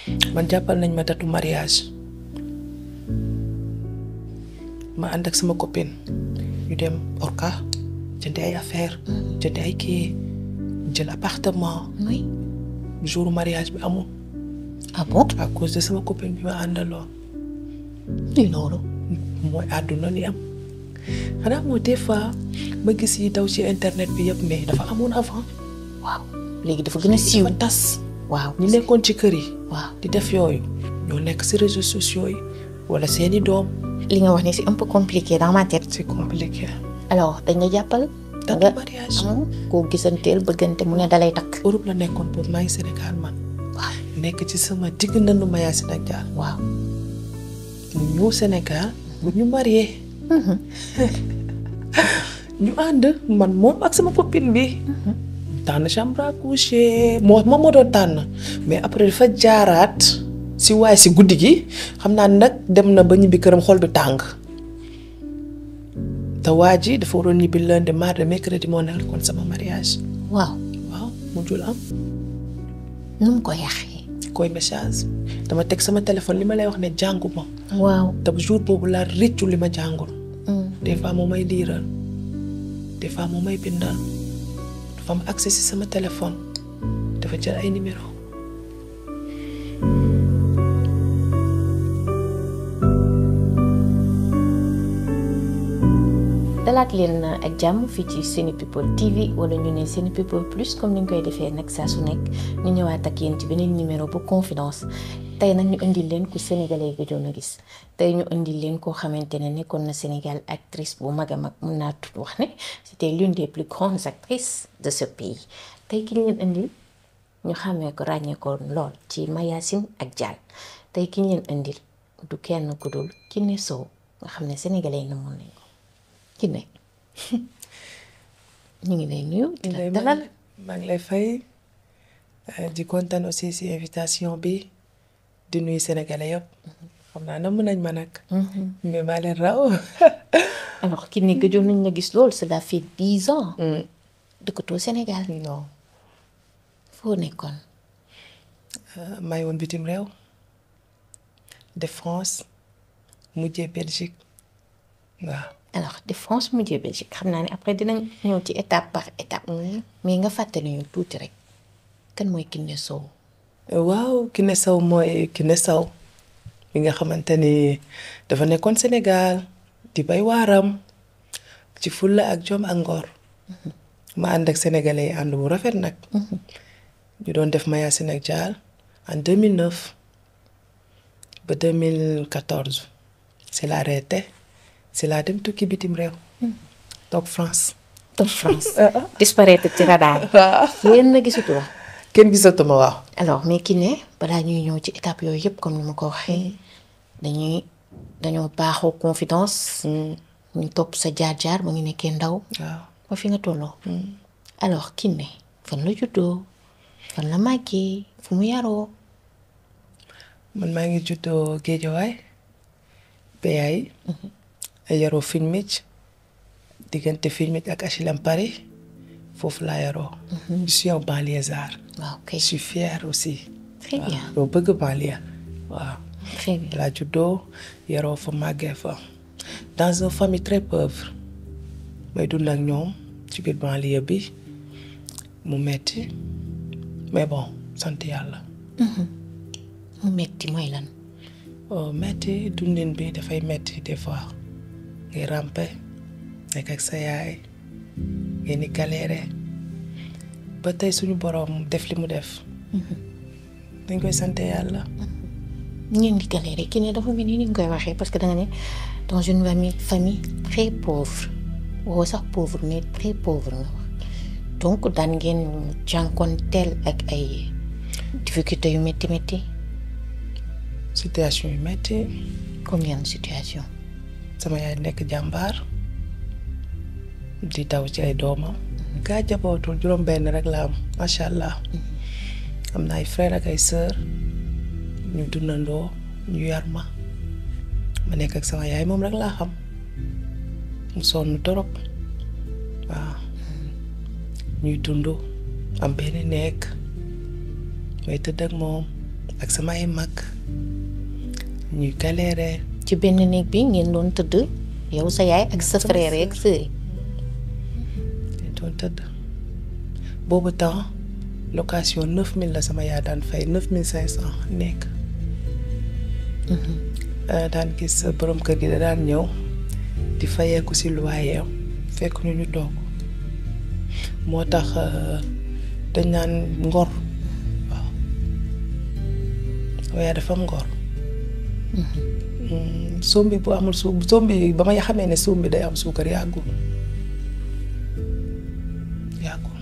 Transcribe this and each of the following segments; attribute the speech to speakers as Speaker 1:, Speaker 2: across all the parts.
Speaker 1: man jàppal nañ ma datu mariage ma ànd ak sama copine ñu dem Orca jënd ay affaire jënd ay kii jël appartement
Speaker 2: oui
Speaker 1: jour mariage bi amul
Speaker 2: ah bon
Speaker 1: à cause de sama copine bi ma àndaloon
Speaker 2: lii loolu
Speaker 1: mooy àdduna li am xanaa moo des fois ma gis yi daw ci internet bi yëpp mais dafa amoon avant
Speaker 2: waaw léegi dafa gën a siiw
Speaker 1: dafa tas
Speaker 2: waaw
Speaker 1: ñi nekkoon ci kër yi
Speaker 2: waaw
Speaker 1: di def yooyu ñoo nekk ci réseaux sociaux yi wala seeni doom
Speaker 2: li nga wax ni c'est un peu compliqué dans ma tête
Speaker 1: c'est compliqué
Speaker 2: alors dañ la jàppal
Speaker 1: datu
Speaker 2: nga
Speaker 1: mariage
Speaker 2: am koo gisanteel bëggante mu ne dalay takk
Speaker 1: Europe la nekkoon boobu maa ngi Sénégal man
Speaker 2: waaw
Speaker 1: nekk ci sama digg nandu ma Yacine ak Dial
Speaker 2: waaw
Speaker 1: mu ñëw Sénégal bu ñu marié ñu ànd man moom ak sama copine bi tànn chambre à coucher moo moom moo doon tànn mais après dafa jaaraat si waaye si guddi gi xam naa nag dem na ba ñibbi këram xol bi tàng te waa ji dafa waroon ñibbi lundi mardi mercredi moo nekkoon sama mariage
Speaker 2: waaw
Speaker 1: waaw mujjul am
Speaker 2: nu mu ko yàqee
Speaker 1: koy message dama teg sama téléphone li ma lay wax ne jàngu ma
Speaker 2: waaw
Speaker 1: te jour boobu laa rëccu li ma jàngul des fois moo may liiral des fois moo may bindal dafa am accès si sama téléphone dafa jël ay numéro
Speaker 2: dalaat leen ak jàmm fii ci Sene People TV wala ñu ne Sene People Plus comme ni ñu koy defee nag saa su nekk ñu ñëwaat ak yéen ci beneen numéro bu confidence tey nag ñu indil leen ku sénégalais gëjoon a gis tey ñu indil leen koo xamante ne nekkoon na Sénégal actrice bu mag a mag mun naa tudd wax ne c'était l'une des plus grandes actrices de ce pays tey ki ñu leen indil ñu xàmmee ko ràññee ko lool ci Mayacine ak Dial tey ki ñu leen indil du kenn ku dul Kiné Sow nga xam ne sénégalais yi na mun nañ ko Kiné ñu ngi lay nuyu di la dalal
Speaker 1: maa ngi lay fay di kontaan aussi si invitation bi di nuyu sénégalais yëpp xam naa na mën nañ ma nag mais maa leen raw
Speaker 2: alors Kiné gëjoon nañ la gis lool cela fait dix ans dëkkatoo Sénégal
Speaker 1: non
Speaker 2: foo nekkoon
Speaker 1: maa ngi woon bitim réew de France mujjee Belgique waaw
Speaker 2: alors de France mujjee Belgique xam naa ne après dinañ ñëw ci étape par étape mais nga fàttali ñu tuuti rek kan mooy Kiné Sow
Speaker 1: waaw Kiné Sow mooy Kiné Sow mi nga xamante ni dafa nekkoon Sénégal di bay waaram ci fulla ak jom ak ngor ma ànd ak sénégalais yi ànd bu rafet nag ñu doon def Mayacine ak Dial en 2009 ba 2014 c'est la arrêté c'est la dem tukki bitim réew toog France
Speaker 2: toog France disparaître ci radar yéen na gisatu la
Speaker 1: kenn gisatuma waaw
Speaker 2: alors mais Kiné balaa ñuy ñëw ci étape yooyu yëpp comme ni ma ko waxee dañuy dañoo baaxoo confidence ñu topp sa jaar-jaar ba ngi nekkee ndaw
Speaker 1: waaw
Speaker 2: ba fi nga tolloo alors Kiné fan la juddoo fan la màggee fu mu yaroo
Speaker 1: man maa ngi juddoo Géejawaay Beyaay yaroo Filmich diggante Filmich ak HLM Paris foofu laa yaroo je suis un banlieusard
Speaker 2: waaw
Speaker 1: je
Speaker 2: kay
Speaker 1: suis fière aussi
Speaker 2: très bien
Speaker 1: doo bëgg banlieue waaw
Speaker 2: très bien
Speaker 1: laa juddoo yaroo fa màggee fa dans une famille très pauvre may dund ak ñoom ci biir banlieue bi mu metti mais bon sant yàlla
Speaker 2: mu metti mooy lan
Speaker 1: oh metti dundin bi dafay metti des fois ngay rampe nekk ak sa yaay ngeen di galéré ba tey suñu boroom def li mu def dañ koy sant yàlla
Speaker 2: ngeen di galéré Kiné dafa mel ni ni nga koy waxee parce que da nga ne dans une famille famille très pauvre woo sax pauvre mais très pauvre nga wax donc daan ngeen jànkoonteel ak ay difficultés yu métti métti
Speaker 1: situation yu metti
Speaker 2: comme yan situation
Speaker 1: sama yaay nekk jàmbaar di daw ci ay doomam gaa jabootul juróom benn rek la am macha allah am na ay frère ak ay sœur ñu dundandoo ñu yar ma ma nekk ak sama yaay moom rek laa xam mu sonn torop waaw ñuy dund am benn nekk may tëdd ak moom ak sama ay mag ñuy galérer
Speaker 2: ci benn néeg bi ngeen doon tëdd yow sa yaay ak sa frère ak sœur yi
Speaker 1: dañ doon tëdd boobu temps location neuf mille la sama yaay daan fay neuf mille cinq cent nekk daan gis borom kër gi da daan ñëw di fayeeku si loyer fekk ñu ñu toog moo tax dañ naan ngor waaw waaye dafa am ngor sombi bu amul su sombi ba ma xamee ne sombi day am suukar yàggul yàggul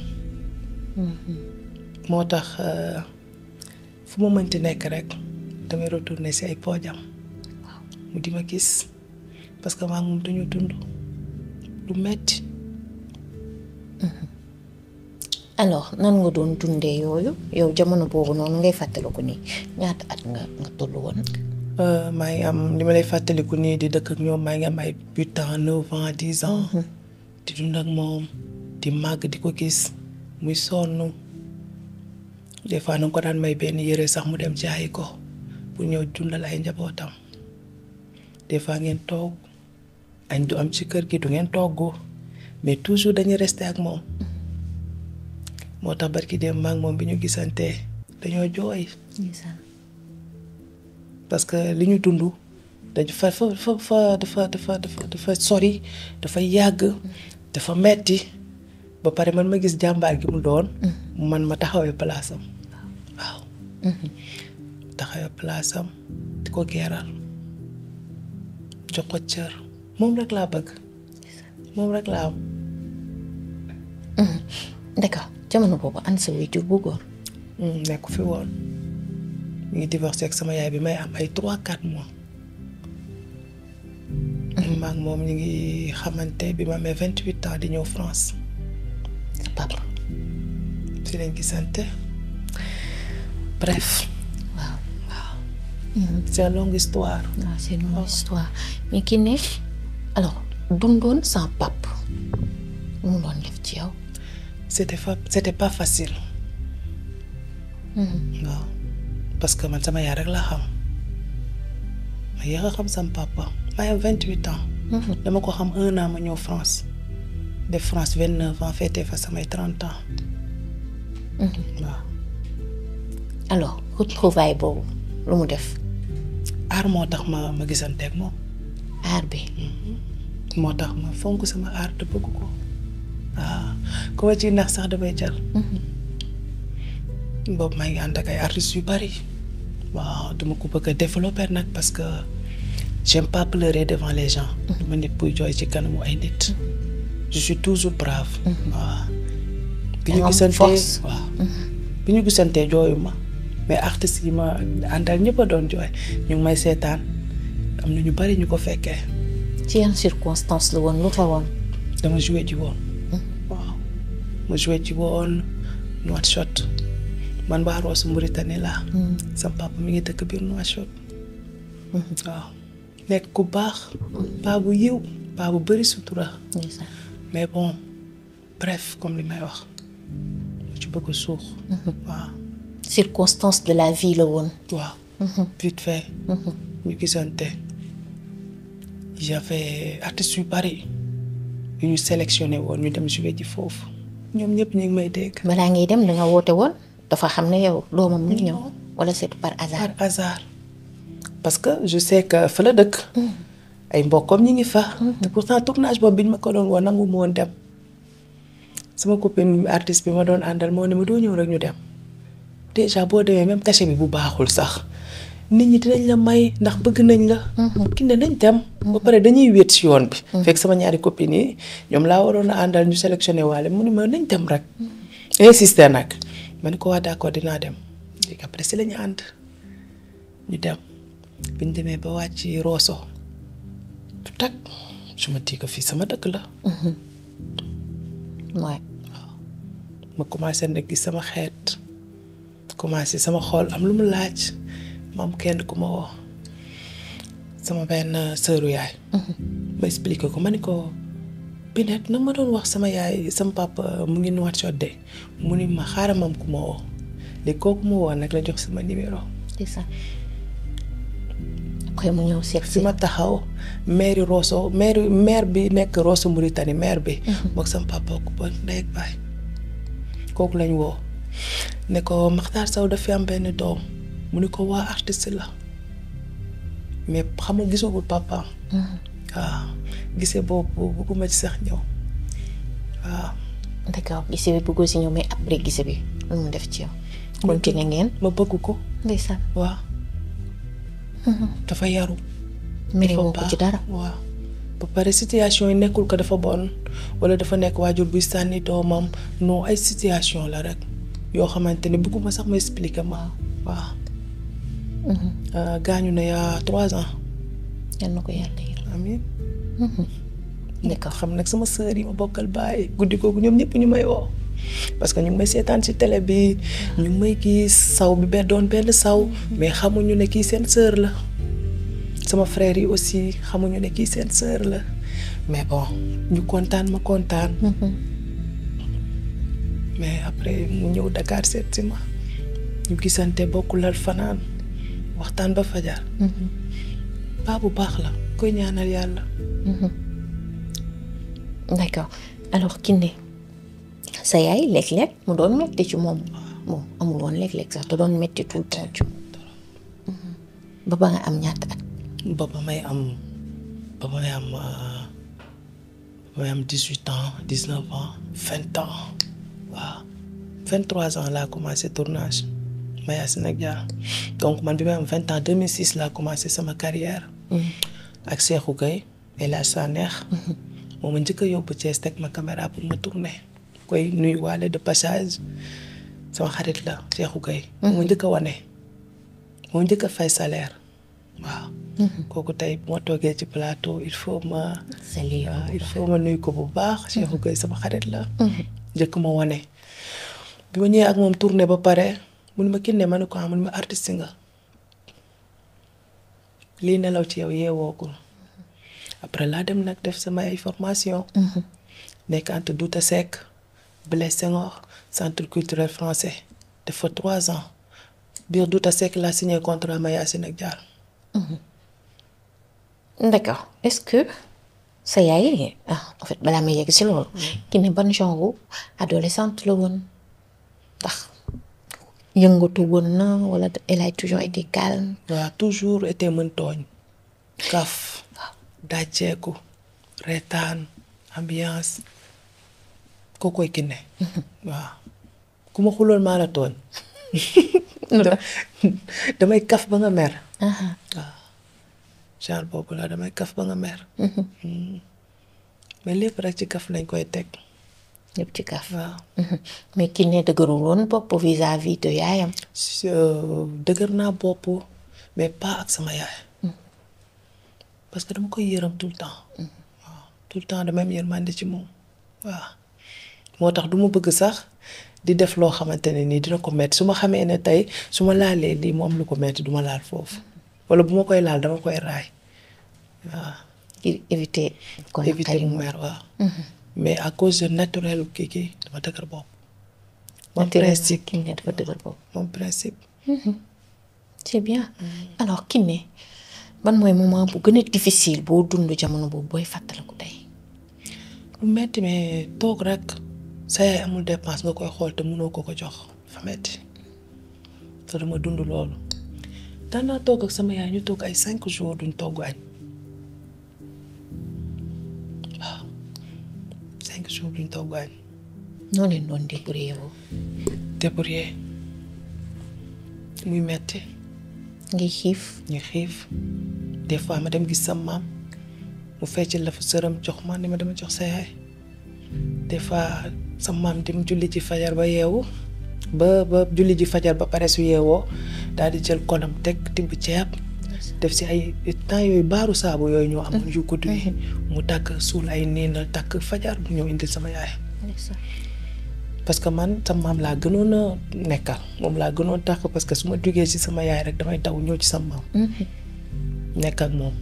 Speaker 1: moo tax fu ma mënti nekk rek damay retourner si ay poojam mu di ma gis parce que maa ngi moom dañu dund lu metti
Speaker 2: alors nan nga doon dundee yooyu yow jamono boobu noonu ngay fàttaliku nii ñaata at nga nga toll woon.
Speaker 1: maa ngi am li ma lay fàttaliku nii di dëkk ak ñoom maa ngi am ay huit ans neuf ans dix ans. di dund ak moom di màgg di ko gis muy sonn des fois na ko daan may benn yëre sax mu dem jaayi ko pour ñëw dundal ay njabootam des fois ngeen toog añ du am ci kër gi du ngeen togg mais toujours dañuy rester ak moom. moo tax barki dem maag moom bi ñu gisantee dañoo jooy parce que li ñu dund dañu fa fa fa dafa dafa dafa dafa sori dafa yàgg dafa metti ba pare man ma gis jàmbaar gi mu doon man ma taxawee palaasam waaw taxawee palaasam di ko geeral jox ko cër moom rek laa bëgg moom rek laa am
Speaker 2: d'accord jamono boobu an sa waajur bu góor
Speaker 1: nekku fi woon ñu ngi divorcé ak sama yaay bi may am ay trois quatre mois maag moom ñu ngi xamante bi ma amee vingt huit ans di ñëw France
Speaker 2: sa papa
Speaker 1: fi lañ gisante bref
Speaker 2: waaw
Speaker 1: waaw c'est une longue histoire
Speaker 2: waaw c'est une longue histoire mais ki ne alors dundoon sans pap mu doon def ci yow
Speaker 1: c'était fa c'était pas facile waaw parce que man sama yaay rek laa xam ma yéex a xam sama papa maa am vingt huit ans dama ko xam un an ma ñëw France def France vingt neuf ans féetee fa samay trente ans waaw
Speaker 2: alors retrouvaille boobu lu mu def
Speaker 1: aar moo tax ma ma gisanteeg moom
Speaker 2: aar bi
Speaker 1: moo tax ma fonk sama aar te bëgg ko waaw ku ma ciy nax sax damay jël boobu maa ngi ànd ak ay artistes yu bari waaw duma ko bëgg a développer nag parce que j'aime pas pleurer devant les gens duma nit buy jooy ci kanamu ay nit je suis toujours brave waaw bi ñu gisantee waaw bi ñu gisantee jooyu ma mais artistes yi ma àndal ñëpp a doon jooy ñu ngi may seetaan am na ñu bari ñu ko fekkee
Speaker 2: ci yan circonstance la woon lu fa woon
Speaker 1: dama joué ji woon waaw ma joué ji woon Nouakchott man waa Rosso Mauritanie laa sama papa mi ngi dëkk biir Nouakchott waaw nekk ku baax paa bu yiw paa bu bëri sutura mais bon bref comme li may wax mu ci bëgg a suux waaw
Speaker 2: circonstance de la vie la woon
Speaker 1: waaw vite fait ñu gisante j'avais artistes yu bari yu ñu sélectionné woon ñu dem jouer ji foofu ñoom ñëpp ñu ngi may dégg
Speaker 2: balaa ngay dem danga woote woon dafa xam ne yow doomam mu ngi ñëw wala c'est par hasard
Speaker 1: par hasard parce que je sais que fa la dëkk ay mbokkam ñi ngi fa te pourtant tournage boobu biñ ma ko doon woon nangu ma woon dem sama copine artiste bi ma doon àndal moo ne ma doo ñëw rek ñu dem déjà boo demee même cachet bi bu baaxul sax nit ñi dinañ la may ndax bëgg nañ la ki ne nañ dem ba pare dañuy wéet si yoon bi fekk sama ñaari copines yi ñoom laa waroon a àndal ñu sélectionné waale mu ne ma nañ dem rek insister nag ma ne ko waa d'accord dinaa dem léegi après si la ñu ànd ñu dem bi ñu demee ba wàcc Rosso tak je me dis que fii sama dëkk la
Speaker 2: waaw
Speaker 1: ma commencé nag gis sama xeet commencé sama xool am lu mu laaj ma am kenn ku ma woo sama benn sëru yaay ma expliqué ko ma ni ko Binet nag ma doon wax sama yaay sama papa mu ngi Nouakchott de mu ni ma xaaral ma am ku ma woo léegi kooku ma woo nag la jox sama numéro
Speaker 2: c'est ça après mu ñëw seet
Speaker 1: fi ma taxaw maire Rosso maire maire bi nekk Rosso Mauritanie maire bi. moog sama papa ko ba ndey ak baay kooku lañ woo ne ko Makhtar Sow daf fi am benn doom mu ne ko waa artiste la mais xamul gisagul papaam. waaw gisee boobu bëgguma ci sax ñëw waaw.
Speaker 2: d'accord gise bi bëggoo si ñëw mais après gise bi lu mu def ci yow. continué ngeen.
Speaker 1: ma bëgg ko.
Speaker 2: ndeysaan.
Speaker 1: waaw. dafa yaru.
Speaker 2: mere woo ko ci dara.
Speaker 1: waaw ba pare situation yi nekkul ko dafa bon wala dafa nekk waajur buy sànni doomam non ay situation la rek yoo xamante ne bëgguma sax ma expliquer ma waaw. gaañu na yaa trois ans.
Speaker 2: yal na ko yàlla yërëm.
Speaker 1: amiin.
Speaker 2: d'accord
Speaker 1: xam nag sama sœur yi ma bokkal baay guddi googu ñoom ñëpp ñu may woo parce que ñu ngi may seetaan ci télé bi ñu ngi may gis saw bi benn doon benn saw mais xamuñu ne kii seen sœur la sama frère yi aussi xamuñu ne kii seen sœur la mais bon ñu kontaan ma kontaan. mais après mu ñëw Dakar seet si ma ñu gisante bokkulal fanaan waxtaan ba fajar. baa bu baax la koy ñaanal yàlla.
Speaker 2: d'accord alors Kiné sa yaay léeg-léeg mu doon metti ci moom bon amul woon léeg-léeg sax da doon metti tout le temps ci ba ba nga am ñaata at.
Speaker 1: ba ba may am ba may am ba may am dix huit ans dix neuf ans vingt ans waaw vingt trois ans laa commencé tournage Mayacine ak Dia donc man bi may am vingt ans deux mille six laa commencé sama carrière ak Cheikhou Gueye El Hadj Sanex moo ma njëkk a yóbbu Thiès teg ma caméra pour ma tourner koy nuyu waale de passage sama xarit la Cheikhou Gueye moo ma njëkk a wane moo njëkk a fay salaire waaw kooku tey moo toogee ci plateau il faut ma
Speaker 2: salut
Speaker 1: waaw il faut ma nuyu ko bu baax Cheikhou Gueye sama xarit la njëkk ma wane bi ma ñëwee ak moom tourné ba pare mun ma Kiné ma ne ko mun ma artiste nga lii nelaw ci yow yeewoogul après laa dem nag def sama ay formation nekk entre Douta Seck Blaise Senghor centre culturel français def fa trois ans biir Douta Seck laa signé contrat Mayacine ak Diar
Speaker 2: d'accord est-ce que sa yaay ah en fait balaa may yegg si loolu. Kiné ban genre adolescente la woon ndax yëngatu woon na wala elle a toujours été calme.
Speaker 1: waaw toujours été mën tooñ kaf dàcceeku reetaan ambiance koo koy Kiné waaw ku ma xuloon maa la tooñ damay kaf ba nga mer waaw genre boobu la damay kaf ba nga mer mais lépp rek ci kaf lañ koy teg
Speaker 2: ñëpp ci kaf.
Speaker 1: waaw
Speaker 2: mais Kiné dëgërul woon bopp vis-à-vis de yaayam.
Speaker 1: si dëgër naa bopp mais pas ak sama yaay parce que dama koy yërëm tout le temps waaw tout le temps dama am yërmande ci moom waaw moo tax du ma bëgg sax di def loo xamante ne nii dina ko metti su ma xamee ne tey su ma laalee lii mu am lu ko metti du ma laal foofu wala bu ma koy laal dama koy raay waaw
Speaker 2: ngir éviter. kon
Speaker 1: éviter mu mer waaw mais à cause de naturel kii kii dama dëgër bopp moom principe
Speaker 2: Kiné dafa dëgër bopp.
Speaker 1: moom principe
Speaker 2: c'est bien alors Kiné ban mooy moment bu gën a difficile boo dund jamono boobu booy fàttaliku tey.
Speaker 1: lu metti mais toog rek sa yaay amul dépense nga koy xool te mënoo ko ko jox fa metti te dama dund loolu daan naa toog ak sama yaay ñu toog ay cinq jours duñ togg añ waaw cinq jours duñ togg añ
Speaker 2: noo leen doon débrouiller woo.
Speaker 1: débrouiller muy metti
Speaker 2: ngay xiif.
Speaker 1: ñu xiif des fois ma dem gis sa maam mu fecc la fa sëram jox ma ni ma dama jox sa yaay des fois sa maam dem julli ci fajar ba yeewu ba ba julli ji fajar ba pare su yeewoo daal di jël konam teg tibb ceeb def si ay temps yooyu baaru saabu yooyu ñoo amoon yu gudd yi mu takk suul ay niinal takk fajar bu ñëw indil sama yaay parce que man sama maam laa gënoon a nekkal moom laa gënoon takk parce que su ma jugee ci sama yaay rek damay daw ñëw ci sama maam nekk ak moom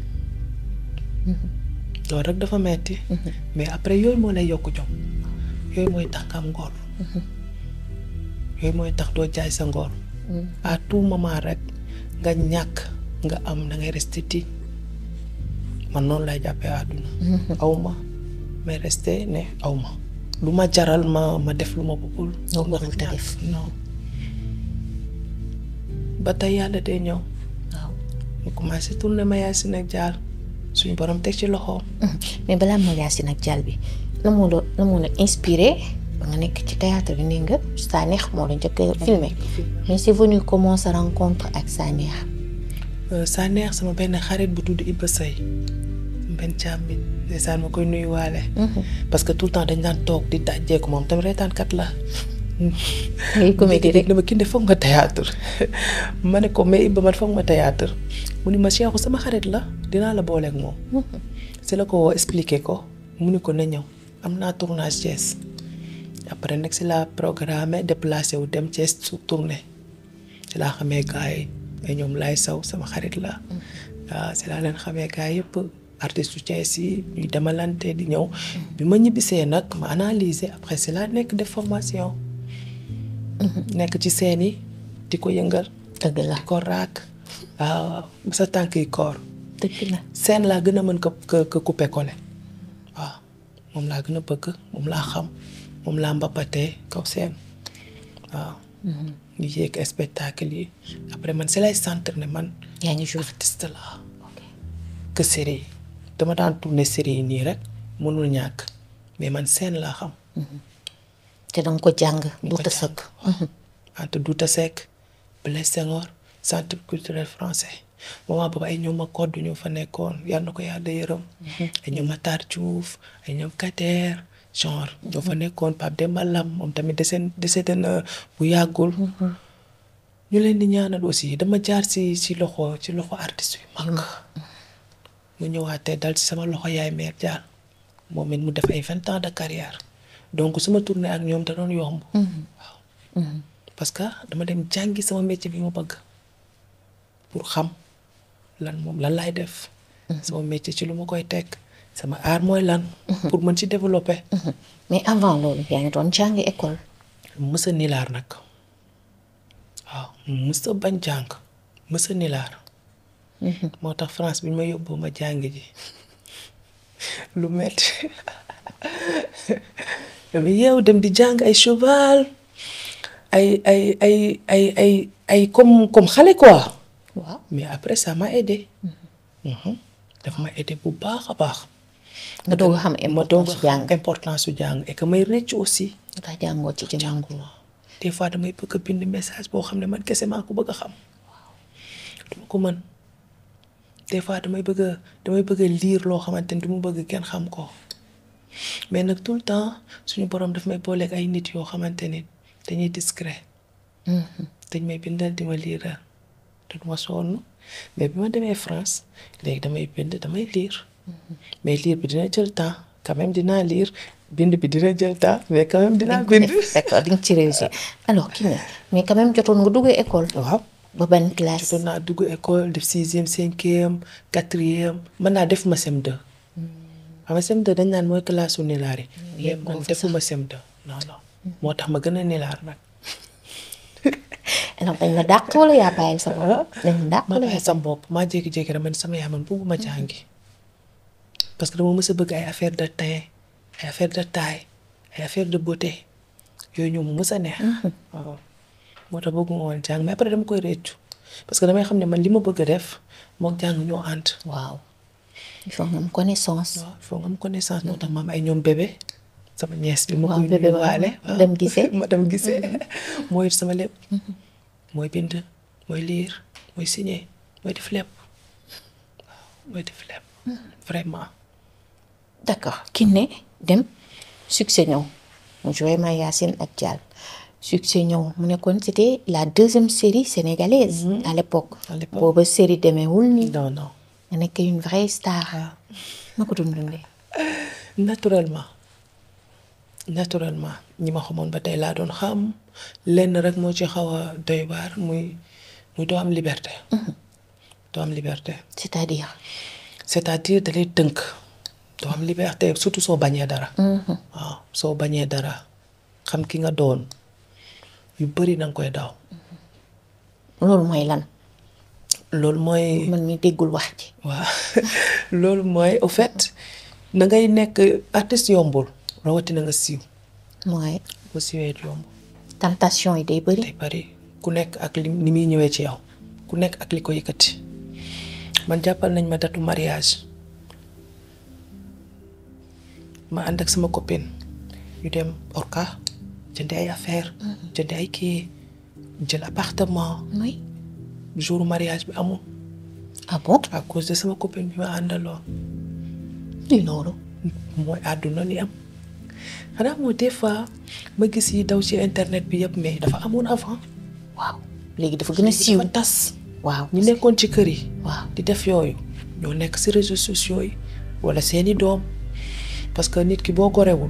Speaker 1: loolu rek dafa metti mais après yooyu moo lay yokk jom yooyu mooy tax nga am ngor yooyu mooy tax doo jaay sa ngor à tout moment rek nga ñàkk nga am da ngay rester digne man noonu lay jàppee àdduna aw ma mais rester ne aw ma lu ma jaral ma ma def lu ma bëggul
Speaker 2: Loo warul te def.
Speaker 1: non ba tey yàlla day ñëw
Speaker 2: waaw
Speaker 1: ñu commencé tourner ma yaay si nag jaal suñu borom teg ci loxoom
Speaker 2: mais balaa ma Yacine ak Dial bi la moo la la moo la inspiré ba nga nekk ci théâtre bi nee nga Sanekh moo la njëkk a filmé mais c'est venu comment sa rencontre ak Sanekh
Speaker 1: Sanekh sama benn xarit bu tudd Ibra Sey sama benn càmmiñ ndeysaan ma koy nuyuwaale parce que tout le temps dañ daan toog di dajjeeku moom tamit reetaankat la
Speaker 2: ngay comédie rek
Speaker 1: dama kii de foog nga théâtre ma ne ko mais Ibba man foog ma théâtre mu ni ma Cheikhou sama xarit la dinaa la booleeg moom si la ko woo expliqué ko mu ni ko na ñëw am naa tournage Thiès après nag si la programme déplacé wu dem Thiès su tournée si laa xamee gars yi ay ñoom laay saw sama xarit la waaw si laa leen xamee gars yëpp artiste yu Thiès yi ñuy demalante di ñëw bi ma ñibbisee nag ma analyser après si laa nekk def formation nekk ci seen yi di ko yëngal
Speaker 2: dëgg la
Speaker 1: di ko raak waaw ba sa tànk yi koor
Speaker 2: dëgg la
Speaker 1: seen laa gën a mën ko ko couper coller waaw moom laa gën a bëgg moom laa xam moom laa mbapatee kaw seen waaw di yéeg spectacle yi après man si lay centre ne man
Speaker 2: yaa ngi joué
Speaker 1: artiste la que série yi dama daan tourner série yi nii rek mënul ñàkk mais man seen laa xam
Speaker 2: te danga ko jàng du ta sëkk
Speaker 1: entre Douta Seck Blaise Senghor centre culturel français moment boobu ay ñoom ma kodd ñu fa nekkoon yal na ko yàlla yërëm ay ñoom Matar Diouf ay ñoom Kader genre ñoo fa nekkoon Pape Demba Lam moom tamit deseen décédé na bu yàggul ñu leen di ñaanal aussi dama jaar si si loxo ci loxo artiste yu mag mu ñëwaatee dal ci sama loxo yaay meer jaar moom it mu def ay vingt ans de carrière donc su ma tourné ak ñoom da doon yomb waaw parce que dama dem jàngi sama métier bi ma bëgg pour xam lan moom lan laay def sama métier ci lu ma koy teg sama art mooy lan pour mën ci développer
Speaker 2: mais avant loolu yaa ngi doon jàngi école
Speaker 1: mës a nilaar nag waaw mës a bañ jàng mës a nilaar moo tax France bi ñu ma yóbbu ma jàng ji lu metti dama yeew dem di jàng ay cheval ay ay ay ay ay ay comme comme xale quoi
Speaker 2: waaw
Speaker 1: mais après ça m'a aidé daf ma aidé bu baax a baax
Speaker 2: nga doog a xam
Speaker 1: ma doog
Speaker 2: importance
Speaker 1: a
Speaker 2: jàng
Speaker 1: xam importance su jàng et que may rëcc aussi
Speaker 2: ndax jàngoo ci jamono
Speaker 1: des fois damay bëgg a bind message boo xam ne man kese maa ko bëgg a xam duma ko mën des fois damay bëgg a damay bëgg a lire loo xamante ni du ma bëgg kenn xam ko mais nag tout le temps suñu borom daf may booleeg ay nit yoo xamante ni dañuy discret dañ may bindal di ma liiral te du ma sonn mais bi ma demee France léegi damay bind damay lire mais lire bi dina jël temps quand même dinaa lire bind bi dina jël temps mais quand même dinaa bind.
Speaker 2: d'accord di nga ci réussir alors kii ne mais quand même jotoon nga duggee école
Speaker 1: waaw
Speaker 2: ba ban classe
Speaker 1: jotoon naa dugg école def sixième cinquième quatrième mën naa def ma CM2 xam nga CM2 dañ naan mooy classe su nilaar yi mais
Speaker 2: yëpp
Speaker 1: man
Speaker 2: foofu
Speaker 1: defuma CM2 non non moo tax ma gën a nilaar nag
Speaker 2: alors dañ la dàq wala yaa bàyyil sa bopp dañ la dàq
Speaker 1: ma
Speaker 2: wala
Speaker 1: bàyyi
Speaker 2: yaa
Speaker 1: sama bopp maa jékki-jékki rek man sama yaay man bëgguma jàngi parce que dama mës a bëgg ay affaire de teint ay affaire de taille ay affaire de beauté yooyu ñoom mu mës a neex waaw moo tax bëgguma woon jàng mais après dama koy réccu parce que damay xam ne man li ma bëgg a def mook jàng ñoo ànd
Speaker 2: waaw il faut nga am connaissance
Speaker 1: waaw il faut nga am connaissance moo tax ma am ay ñoom bébé sama ñees bi ma
Speaker 2: Waaw,
Speaker 1: koy
Speaker 2: bébé
Speaker 1: nuyu waale
Speaker 2: waaw. Dem gisee.
Speaker 1: ma dem gisee mooy sama lépp mooy bind mooy lire mooy signer mooy def lépp waaw mooy def lépp vraiment
Speaker 2: d'accord ki ne dem succès ñëw mu joué ma Yacine ak Dial succès ñëw mu nekkoon c'était la deuxième série sénégalaise à l'époque
Speaker 1: À l'époque.
Speaker 2: booba série demeewul nii
Speaker 1: non non
Speaker 2: nga nekk une vraie star
Speaker 1: waaw
Speaker 2: na ko doon dundee
Speaker 1: naturellement naturellement ñi ma xamoon ba tey laa doon xam lenn rek moo ci xaw a doy waar muy muy doo am liberté doo am liberté
Speaker 2: c'est-à-dire
Speaker 1: c'est-à-dire da lay tënk doo am liberté surtout soo bañee dara waaw soo bañee dara xam ki nga doon yu bari danga koy daw
Speaker 2: loolu mooy lan
Speaker 1: loolu mooy
Speaker 2: man mi déggul wax ji
Speaker 1: waaw loolu mooy au fait na ngay nekk artiste yombul rawatina nga siiw
Speaker 2: mooy
Speaker 1: bu siiwee yomb
Speaker 2: tentation yi day bëri
Speaker 1: day bari ku nekk ak li ni muy ñëwee ci yow ku nekk ak li ko yëkkati man jàppal nañ ma datu mariage ma ànd ak sama copine ñu dem Orca jëndi ay affaire jëndi ay kii jël appartement
Speaker 2: mooy
Speaker 1: jour mariage bi amul
Speaker 2: ah bon
Speaker 1: à cause de sama copine bi ma àndaloon
Speaker 2: lii loolu
Speaker 1: mooy àdduna li am xanaa moo des fois ma gis yi daw ci internet bi yëpp mais dafa amoon avant
Speaker 2: waaw léegi dafa gën a siiw
Speaker 1: dafa tas
Speaker 2: waaw
Speaker 1: ñu nekkoon ci kër yi
Speaker 2: waaw
Speaker 1: di def yooyu ñoo nekk ci réseaux sociaux yi walla seeni doom parce que nit ki boo gorewul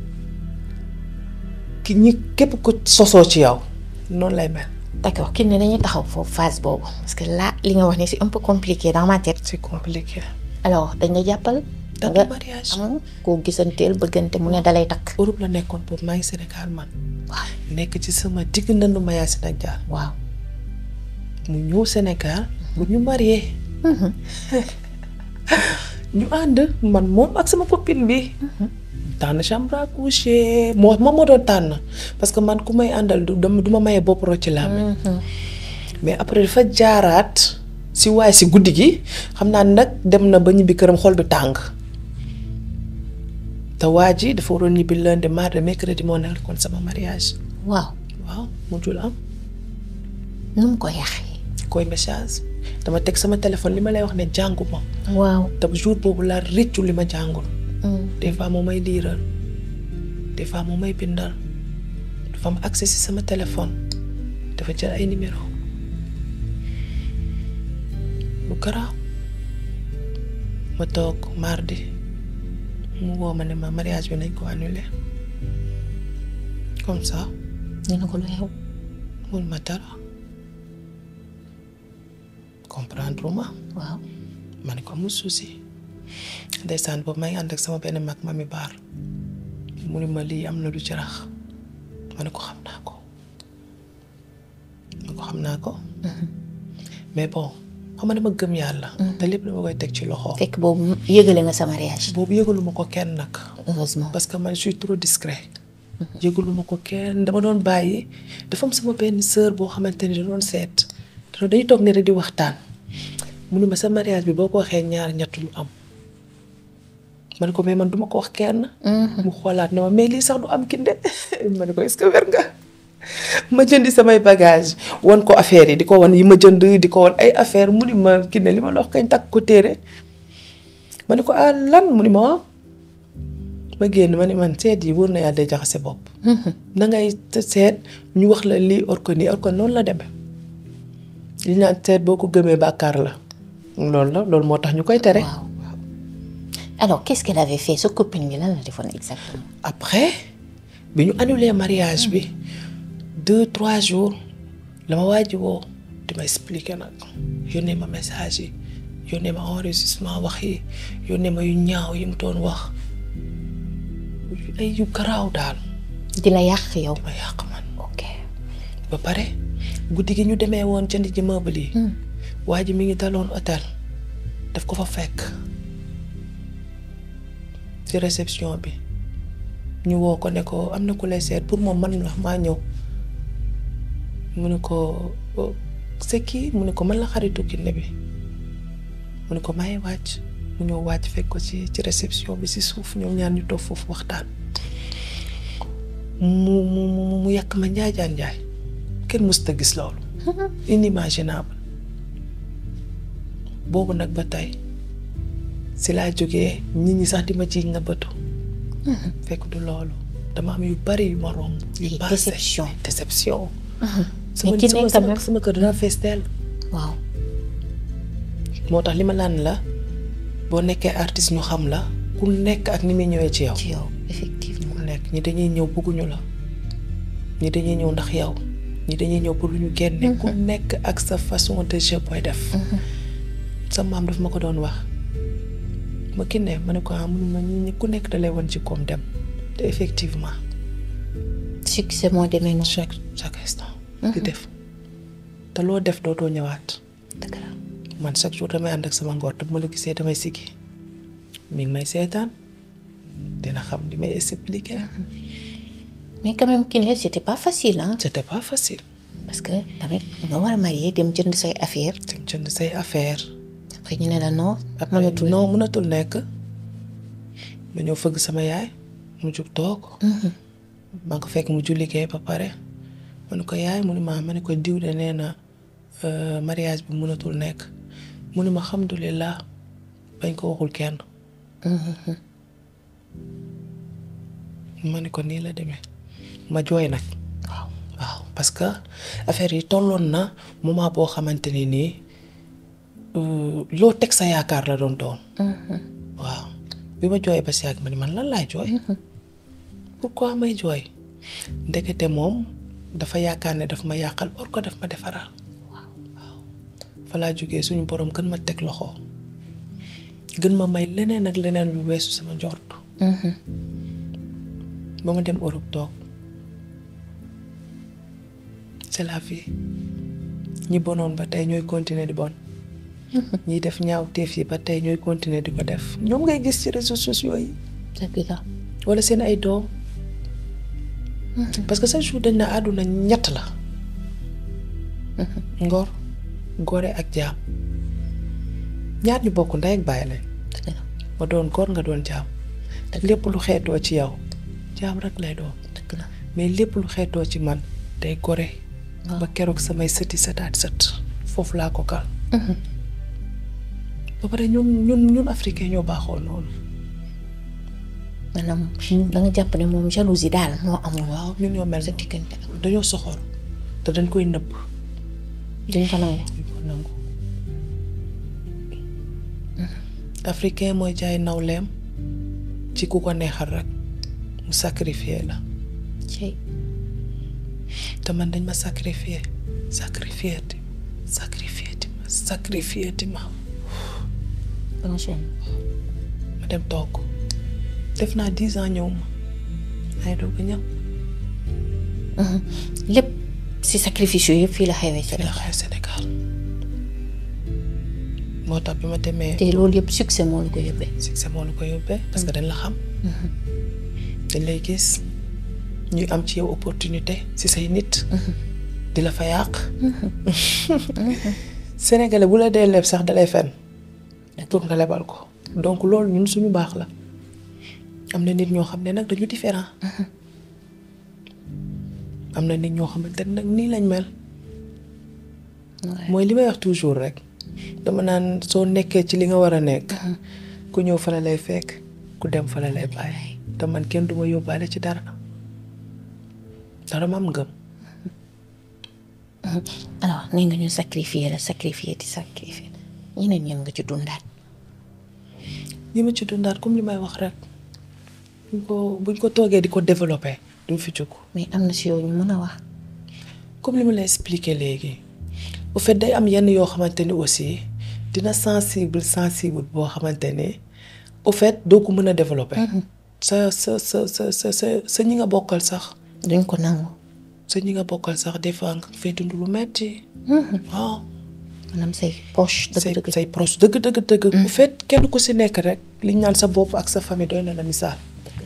Speaker 1: ki ñi képp ko sosoo ci yow noonu lay mel
Speaker 2: d'accord kii ne dañuy taxaw foofu phase boobu parce que là li nga wax ni c'est un peu compliqué dans ma tête
Speaker 1: c'est compliqué
Speaker 2: alors dañ la jàppal
Speaker 1: datu
Speaker 2: nga
Speaker 1: mariage
Speaker 2: am koo gisanteel bëggante mu ne dalay takk
Speaker 1: Europe la nekkoon boobu maa ngi Sénégal man
Speaker 2: waaw
Speaker 1: nekk ci sama digg nandu Mayacine ak Dial
Speaker 2: waaw
Speaker 1: mu ñëw Sénégal bu ñu marié ñu ànd man moom ak sama copine bi tànn chambre à coucher moo moom moo doon tànn parce que man ku may àndal du dama du ma maye bopp rocc laa mais après dafa jaaraat si waay si guddi gi xam naa nag dem na ba ñibbi këram xol bi tàng te waa ji dafa waroon ñibbi lundi mardi mercredi moo nekkoon sama mariage
Speaker 2: waaw
Speaker 1: waaw mujjul am
Speaker 2: nu mu ko yàqee
Speaker 1: koy message dama teg sama téléphone li ma lay wax ne jàngu ma
Speaker 2: waaw
Speaker 1: te jour boobu laa rëccu li ma jàngul des fois moo may liiral des fois moo may bindal dafa am accès si sama téléphone dafa jël ay numéro lu garaaw ma toog mardi mu woo ma ne ma mariage bi nañ ko annulé comme ça
Speaker 2: ñu ne ko lu xew
Speaker 1: mun ma dara comprendre ma
Speaker 2: waaw
Speaker 1: ma ne ko amul souci ndeysaan boobu may ànd ak sama benn mag mami baar mu ne ma lii am na lu ci rax ma ne ko xam naa ko ma ko xam naa ko mais bon xam nga dama gëm yàlla te lépp dama koy teg ci loxo
Speaker 2: fekk boobu yëgale nga sa mariage
Speaker 1: boobu yëgaluma ko kenn nag
Speaker 2: heureusement
Speaker 1: parce que man je suis trop discret yëgaluma ko kenn dama doon bàyyi dafa am sama benn sœur boo xamante ni da doon seet te dañuy toog ne rek di waxtaan mu ne ma sa mariage bi boo ko waxee ñaar ñett lu am ma ne ko mais man duma ko wax kenn mu xoolaat ne ma mais lii sax du am kinde ma ne ko est-ce que wér nga ma jëndi samay bagage wan ko affaire yi di ko wan yi ma jënd di ko wan ay affaire mu ni ma kinde li ma la wax kañ takk ko téere ma ne ko ah lan mu ni ma waaw ma génn ma ne man seet yi wóor na yàlla day jaxase bopp na ngay seet ñu wax la lii or ko nii or ko noonu la demee li naan seet boo ko gëmee bàkkaar la loolu la loolu moo tax ñu koy tere
Speaker 2: waaw alors qu'est-ce qu'elle avait fait sa copine bi lan la defoon exactement
Speaker 1: après bi ñu annulé mariage bi deux trois jours la ma waaji woo di ma expliquer nag yónnee ma message yi yónnee ma enregistrement wax yi yónnee ma yu ñaaw yi mu doon wax ay yu garaaw daal
Speaker 2: di la yàq yow
Speaker 1: ma yàq man
Speaker 2: ok
Speaker 1: ba pare guddi gi ñu demee woon jënd ji meuble yi waa ji mi ngi daloon hôtel daf ko fa fekk ci réception bi ñu woo ko ne ko am na ku lay seet pour moom man la maa ñëw mu ne ko c'est qui mu ne ko man la xaritu Kiné bi mu ne ko may wàcc mu ñëw wàcc fekk ko ci ci réception bi ci suuf ñoom ñaar ñu toog foofu waxtaan mu mu mu mu yàq ma njaajaan njaay kenn mësut a gis loolu inimaginable boobu nag ba tey si laa jógee nit ñi sax di ma ci nga bëtu fekk du loolu dama am yu bari yu ma romb yu
Speaker 2: Ay,
Speaker 1: passé
Speaker 2: déception.
Speaker 1: déception
Speaker 2: Mais Kiné
Speaker 1: sama
Speaker 2: quand
Speaker 1: sama
Speaker 2: même.
Speaker 1: sama kër dina fees teel
Speaker 2: waaw
Speaker 1: moo tax li ma laan la boo nekkee artiste ñu xam la ku nekk ak ni muy ñëwee ci yow
Speaker 2: ci yow effectivement
Speaker 1: ku nekk ñi dañuy ñëw bëgguñu la ñi dañuy ñëw ndax yow ñi dañuy ñëw pour lu ñu génne ku nekk ak sa façon de jeu booy def sa maam daf ma ko doon wax ma Kiné ma ne ko ah munuma ñi ñi ku nekk da lay wan ci koom dem te effectivement
Speaker 2: succès moo demee noonu
Speaker 1: chaque chaque instant di def te loo def dootoo ñëwaat
Speaker 2: dëgg la
Speaker 1: man chaque jour damay ànd ak sama ngor te bu ma la gisee damay siggi mi ngi may seetaan dina xam li may expliquer.
Speaker 2: mais quand même Kiné c'était pas facile ah.
Speaker 1: c'était pas facile.
Speaker 2: parce que tamit nga war a marié dem jënd say affaire
Speaker 1: dem jënd say affaire
Speaker 2: après ñu ne la non.
Speaker 1: après
Speaker 2: mënatul
Speaker 1: non mënatul nekk ma ñëw fëgg sama yaay mu jug toog maa ngi ko fekk mu julli liggéey ba pare ma ne ko yaay mu ne ma ma ne ko diw de nee na euh, mariage bi mënatul nekk mu ne ma alhamdulilah bañ ko waxul kenn ma ne ko nii la demee ma jooy nag
Speaker 2: waaw
Speaker 1: waaw parce que affaire yi tolloon na moment boo xamante ni nii euh, loo teg sa yaakaar la doon doon waaw bi ma jooyee ba si yàgg ma ni man lan laay jooy pourquoi may jooy ndekete moom dafa yaakaar ne daf ma yàqal or ko daf ma defaral waaw fa laa jógee suñu borom gën ma teg loxo gën ma may leneen ak leneen lu weesu sama njort ba ma dem Europe toog c'est la vie ñi bonoon ba tey ñooy continuer di bon ñiy def ñaaw teef yi ba tey ñooy continuer di ko def ñoom ngay gis ci réseaux sociaux yi
Speaker 2: dëgg la
Speaker 1: wala seen ay doom parce que chaque jour dañ na àdduna ñett la ngor gore ak jaam ñaar ñu bokk ndey ak bàyyi lañ
Speaker 2: dëgg la
Speaker 1: ma doon góor nga doon jaam lépp lu xeetoo ci yow jaam rek lay doon
Speaker 2: dëgg la
Speaker 1: mais lépp lu xeetoo ci man day gore ba keroog samay sëti sëtaat sët foofu laa ko kal ba pare ñun ñun ñun africain ñoo baaxoo noonu
Speaker 2: maanaam da nga jàpp ne moom jalousie daal moo amul
Speaker 1: waaw ñun ñoo mel
Speaker 2: sa
Speaker 1: noonu
Speaker 2: diggante ak
Speaker 1: dañoo soxor te dañ koy nëbb
Speaker 2: duñ ko nangu
Speaker 1: duñ ko nangu africain mooy jaay nawleem ci ku ko neexal rek mu sacrifier la
Speaker 2: ci
Speaker 1: te man dañ ma sacrifier sacrifier ti sacrifier ti ma sacrifier ti ma
Speaker 2: ba nga sonn
Speaker 1: ma dem toog def naa dix ans ñëw ma ay doog a ñëw
Speaker 2: lépp si sacrifice yooyu yëpp fii la xewee ci
Speaker 1: fi la xaye Sénégal moo tax bi ma demee
Speaker 2: te loolu yëpp succès moo la ko yóbbee
Speaker 1: succès moo la ko yóbbee parce que dañ la xam dañ lay gis ñuy am ci yow opportunité ci say nit di la fa yàq sénégalais bu la dee leb sax dalay fen pour nga lebal ko donc loolu ñun suñu baax la am na nit ñoo xam ne nag dañu différent am na nit ñoo xamante ne nag nii lañ mel mooy li may wax toujours rek dama naan soo nekkee ci li nga war a nekk ku ñëw fa la lay fekk ku dem fa la lay bàyyi te man kenn du ma yóbbaale ci dara dara ma am ngëm
Speaker 2: alors nee nga ñu sacrifier la sacrifier di sacrifier ñeneen ñen nga ci dundaat
Speaker 1: li ma ci dundaat comme li may wax rek buñ ko buñ ko toogee di ko développé duñ fi jóg
Speaker 2: mais am na si yow ñu mën a wax
Speaker 1: comme li ma la expliqué léegi au fait day am yenn yoo xamante ni aussi dina sensible sensible boo xamante ni au fait doo ko mën a développé sa sa sa sa sa sa sa ñi nga bokkal sax
Speaker 2: duñ ko nangu
Speaker 1: sa ñi nga bokkal sax des fois nga fay dund lu metti waaw
Speaker 2: maanaam say poche
Speaker 1: say
Speaker 2: dëgg-dëgg
Speaker 1: say proche dëgg dëgg dëgg bu fait kenn ku si nekk rek liñ naan sa bopp ak sa famille doy na la misaal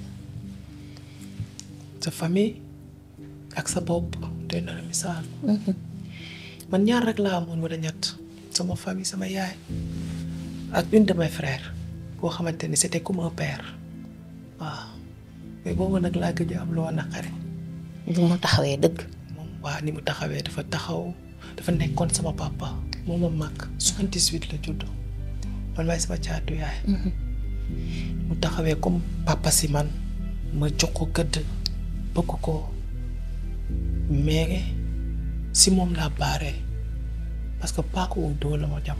Speaker 1: sa famille ak sa bopp doy na la misaal man ñaar rek laa amoon wala ñett sama famille sama yaay ak une de mes frères boo xamante ni c'était comme un père waaw mais boobu nag laa gëj a am loo naqari
Speaker 2: bu mu taxawee dëgg
Speaker 1: moom waa ni mu taxawee dafa taxaw dafa nekkoon sama papa moom ma mag soixante-dix-huit la judd man maay sama caatu yaay mu taxawee comme papa si man ma jox ko gëdd bëgg ko mais si moom laa baaree parce que paaka wu doo la ma jam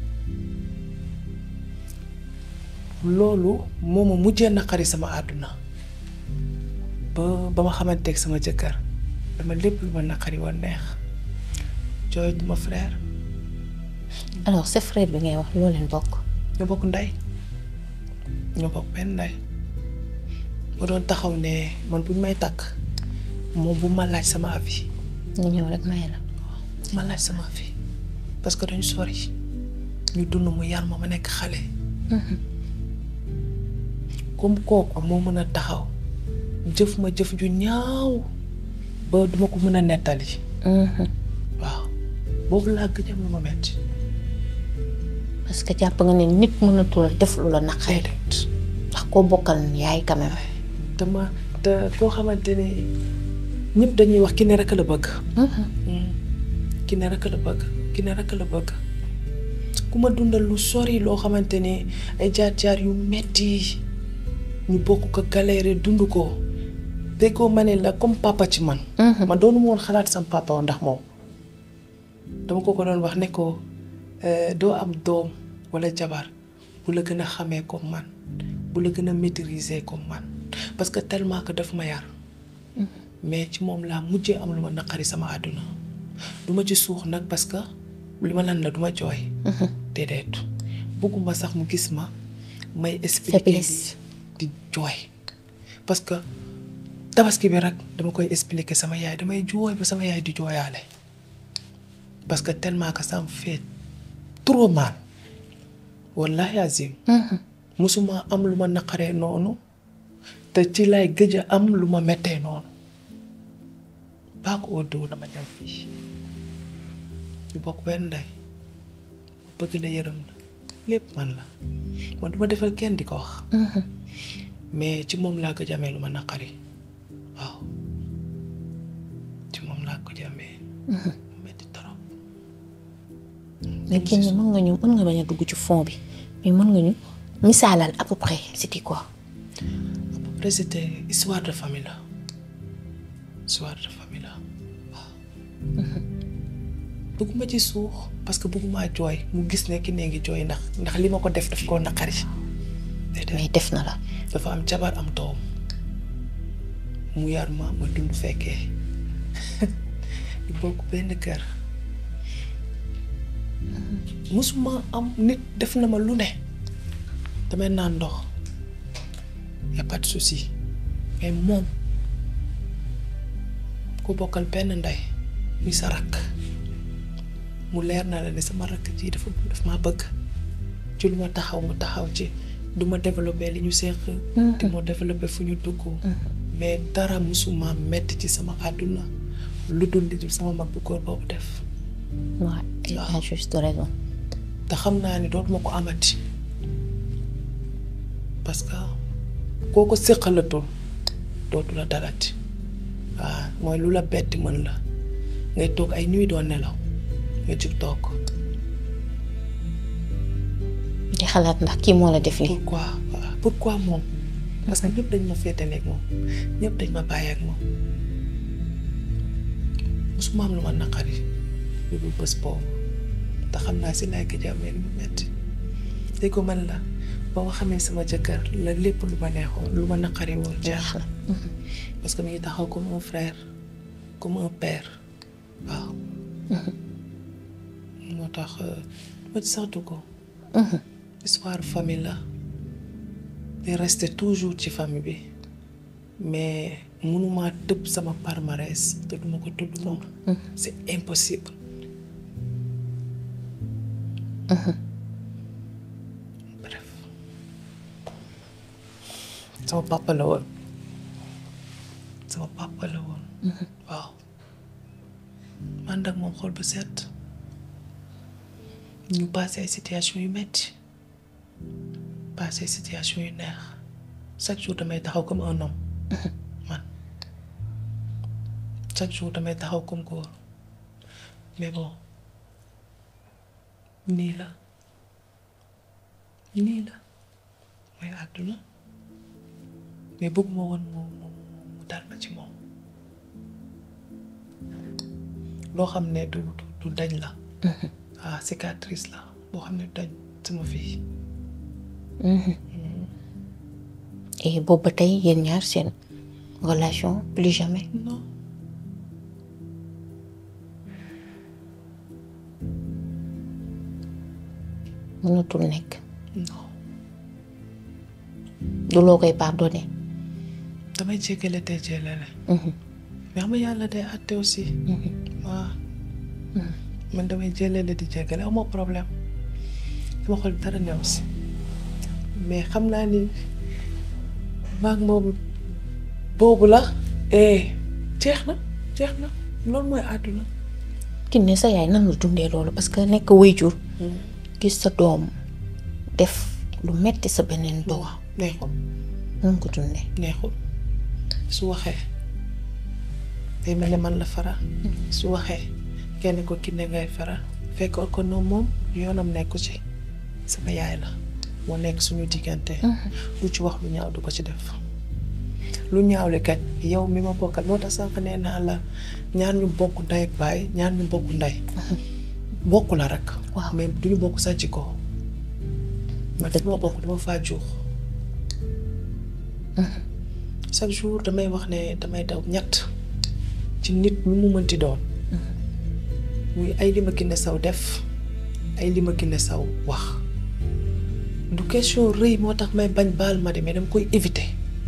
Speaker 1: loolu moo ma mujjee naqari sama àdduna ba ba ma xamanteeg sama jëkkër dama lépp lu ma naqari woon neex jooy ma frère
Speaker 2: alors sa frère bi ngay wax loo leen bokk
Speaker 1: ñoo bokk ndey ñoo bokk benn ndey ma doon taxaw ne man buñ may takk moom bu ma laaj sama avis
Speaker 2: nga ñëw rek may la
Speaker 1: ma laaj sama avis parce que dañu sori ñu dund mu yar ma ma nekk xale comme kooku moo mën a taxaw jëf ma jëf ju ñaaw ba duma ko mën a nettali waaw boobu laa gëj am lu ma metti
Speaker 2: parce que jàpp nga ne nit mënatul def lu la naqari
Speaker 1: déedéet
Speaker 2: ndax koo bokkal yaay quand même
Speaker 1: te ma te koo xamante ne ñëpp dañuy wax ki ne rek la bëgg ki ne rek la bëgg ki ne rek la bëgg ku ma dundal lu sori loo xamante ne ay jaar-jaar yu metti ñu bokk ko galère dund ko déggoo ma ne la comme papa ci man man doonu ma woon xalaat sam papa woon ndax moom dama ko ko doon wax ne ko doo am doom walla jabar bu la gën a xamee comme man bu la gën a maîtriser comme man parce que tellement que daf ma yar mais ci moom laa mujjee am lu ma naqari sama àdduna du ma ci suux nag parce que li ma lan la du ma jooy déedéet bëgguma sax mu gis ma may expliquer
Speaker 2: Faiblesse.
Speaker 1: di di jooy parce que tabaski bi rek dama koy expliquer sama yaay damay jooy ba sama yaay di jooyaale parce que tellement que ça me fait trop mal wallahi azim musuma am lu ma naqaree noonu te ci lay gëj a am lu ma mettee noonu baa ko óodoo dama dem fii ñu bokk benn ndey bëgg na yërëm na lépp man la man duma defal kenn di ko wax mais ci moom laa gëj a amee lu ma naqari waaw ci moom laa gëj a amee mu metti trop
Speaker 2: mais kenn mën nga ñu mën nga bañ a dugg ci fond bi mais mën nga ñu misaalal à peu près c'était quoi
Speaker 1: après c'était histoire de famille la histoire de famille la waaw bëgguma ci suux parce que bëgguma jooy mu gis ne ki nee ngi jooy ndax ndax li ma ko def daf koo naqari déedéet
Speaker 2: mais def na la
Speaker 1: dafa am jabar am doom mu yar ma ma dund fekkee ñu bokk benn kër musuma am nit def na ma lu ne damay naan ndox y a pas de souci mais moom ku bokkal benn ndey muy sa rakk mu leer na la ne sama rakk ji dafa daf maa bëgg ci lu ma taxaw mu taxaw ci du ma développé li ñu seq di ma développé fu ñu dugg mais dara musuma metti ci sama àdduna lu dul li dul sama mag bu góor boobu def
Speaker 2: waaw il a juste raison
Speaker 1: te xam naa ni dootuma ko amati parce que koo ko séqalatul dootu la dalati waaw mooy lu la betti mën la ngay toog ay nuit doo nelaw nga jug toog
Speaker 2: di xalaat ndax kii moo la def nii
Speaker 1: pourquoi waaw pourquoi moom parce que ñëpp dañ ma féetaleeg moom ñëpp dañ ma bàyyi ak moom musuma am lu ma naqari lu dul bés boobu te xam naa si laay gëj a amee lu mu metti dégg ko man la ba ma xamee sama jëkkër la lépp lu ma neexoon lu ma naqari woon jeex na parce que mi ngi taxaw comme un frère comme un père waaw moo tax ma ci sax dugg histoire famille la di rester toujours ci famille bi mais mënuma tëb sama palmarès te duma ko tudd moom c'est impossible bref sama papa la woon sama papa la woon waaw man ak moom xol bu set ñu passé ay situation yu metti passé ay situation yu neex chaque jour damay taxaw comme un homme man chaque jour damay taxaw comme góor mais bon nii la nii la mooy àdduna mais bëgguma woon mu mu mu dal ma ci moom loo xam ne du du dañ la ah cicatrice la boo xam ne dañ sama fii
Speaker 2: et boobu ba tey yéen ñaar seen relation plus jamais
Speaker 1: non
Speaker 2: mënatul nekk
Speaker 1: non
Speaker 2: du loo koy pardonné
Speaker 1: damay jéggale te jéllale mais xam nga yàlla day àtte aussi waaw man damay jéllale di jéggale amoo problème sama xol dara new si mais xam naa ni maag moom boobu la eh jeex na jeex na loolu mooy àdduna
Speaker 2: Kiné sa yaay nan la dundee loolu parce que nekk waajur gis sa doom def lu metti sa beneen doom
Speaker 1: waaw neexul
Speaker 2: nan ko dundee
Speaker 1: neexul su waxee day mel ne man la faral su waxee kenn ko Kiné ngay faral fekk ko noonu moom yoonam nekku ci sama yaay la moo nekk suñu diggante lu ci wax lu ñaaw du ko ci def lu ñaaw li kat yow mi ma bokkal moo tax sànq nee naa la ñaar ñu bokk ndey ak baay ñaar ñu bokk ndey bokk la rek
Speaker 2: Waaw.
Speaker 1: mais duñu bokk sa jikko man fi ma bokk dama faa juux chaque jour damay wax ne damay daw ñett ci nit ñu mu mënti doon muy ay li ma Kiné Sow def ay li ma Kiné Sow wax du question rëy moo tax may bañ baal ma de mais dama koy éviter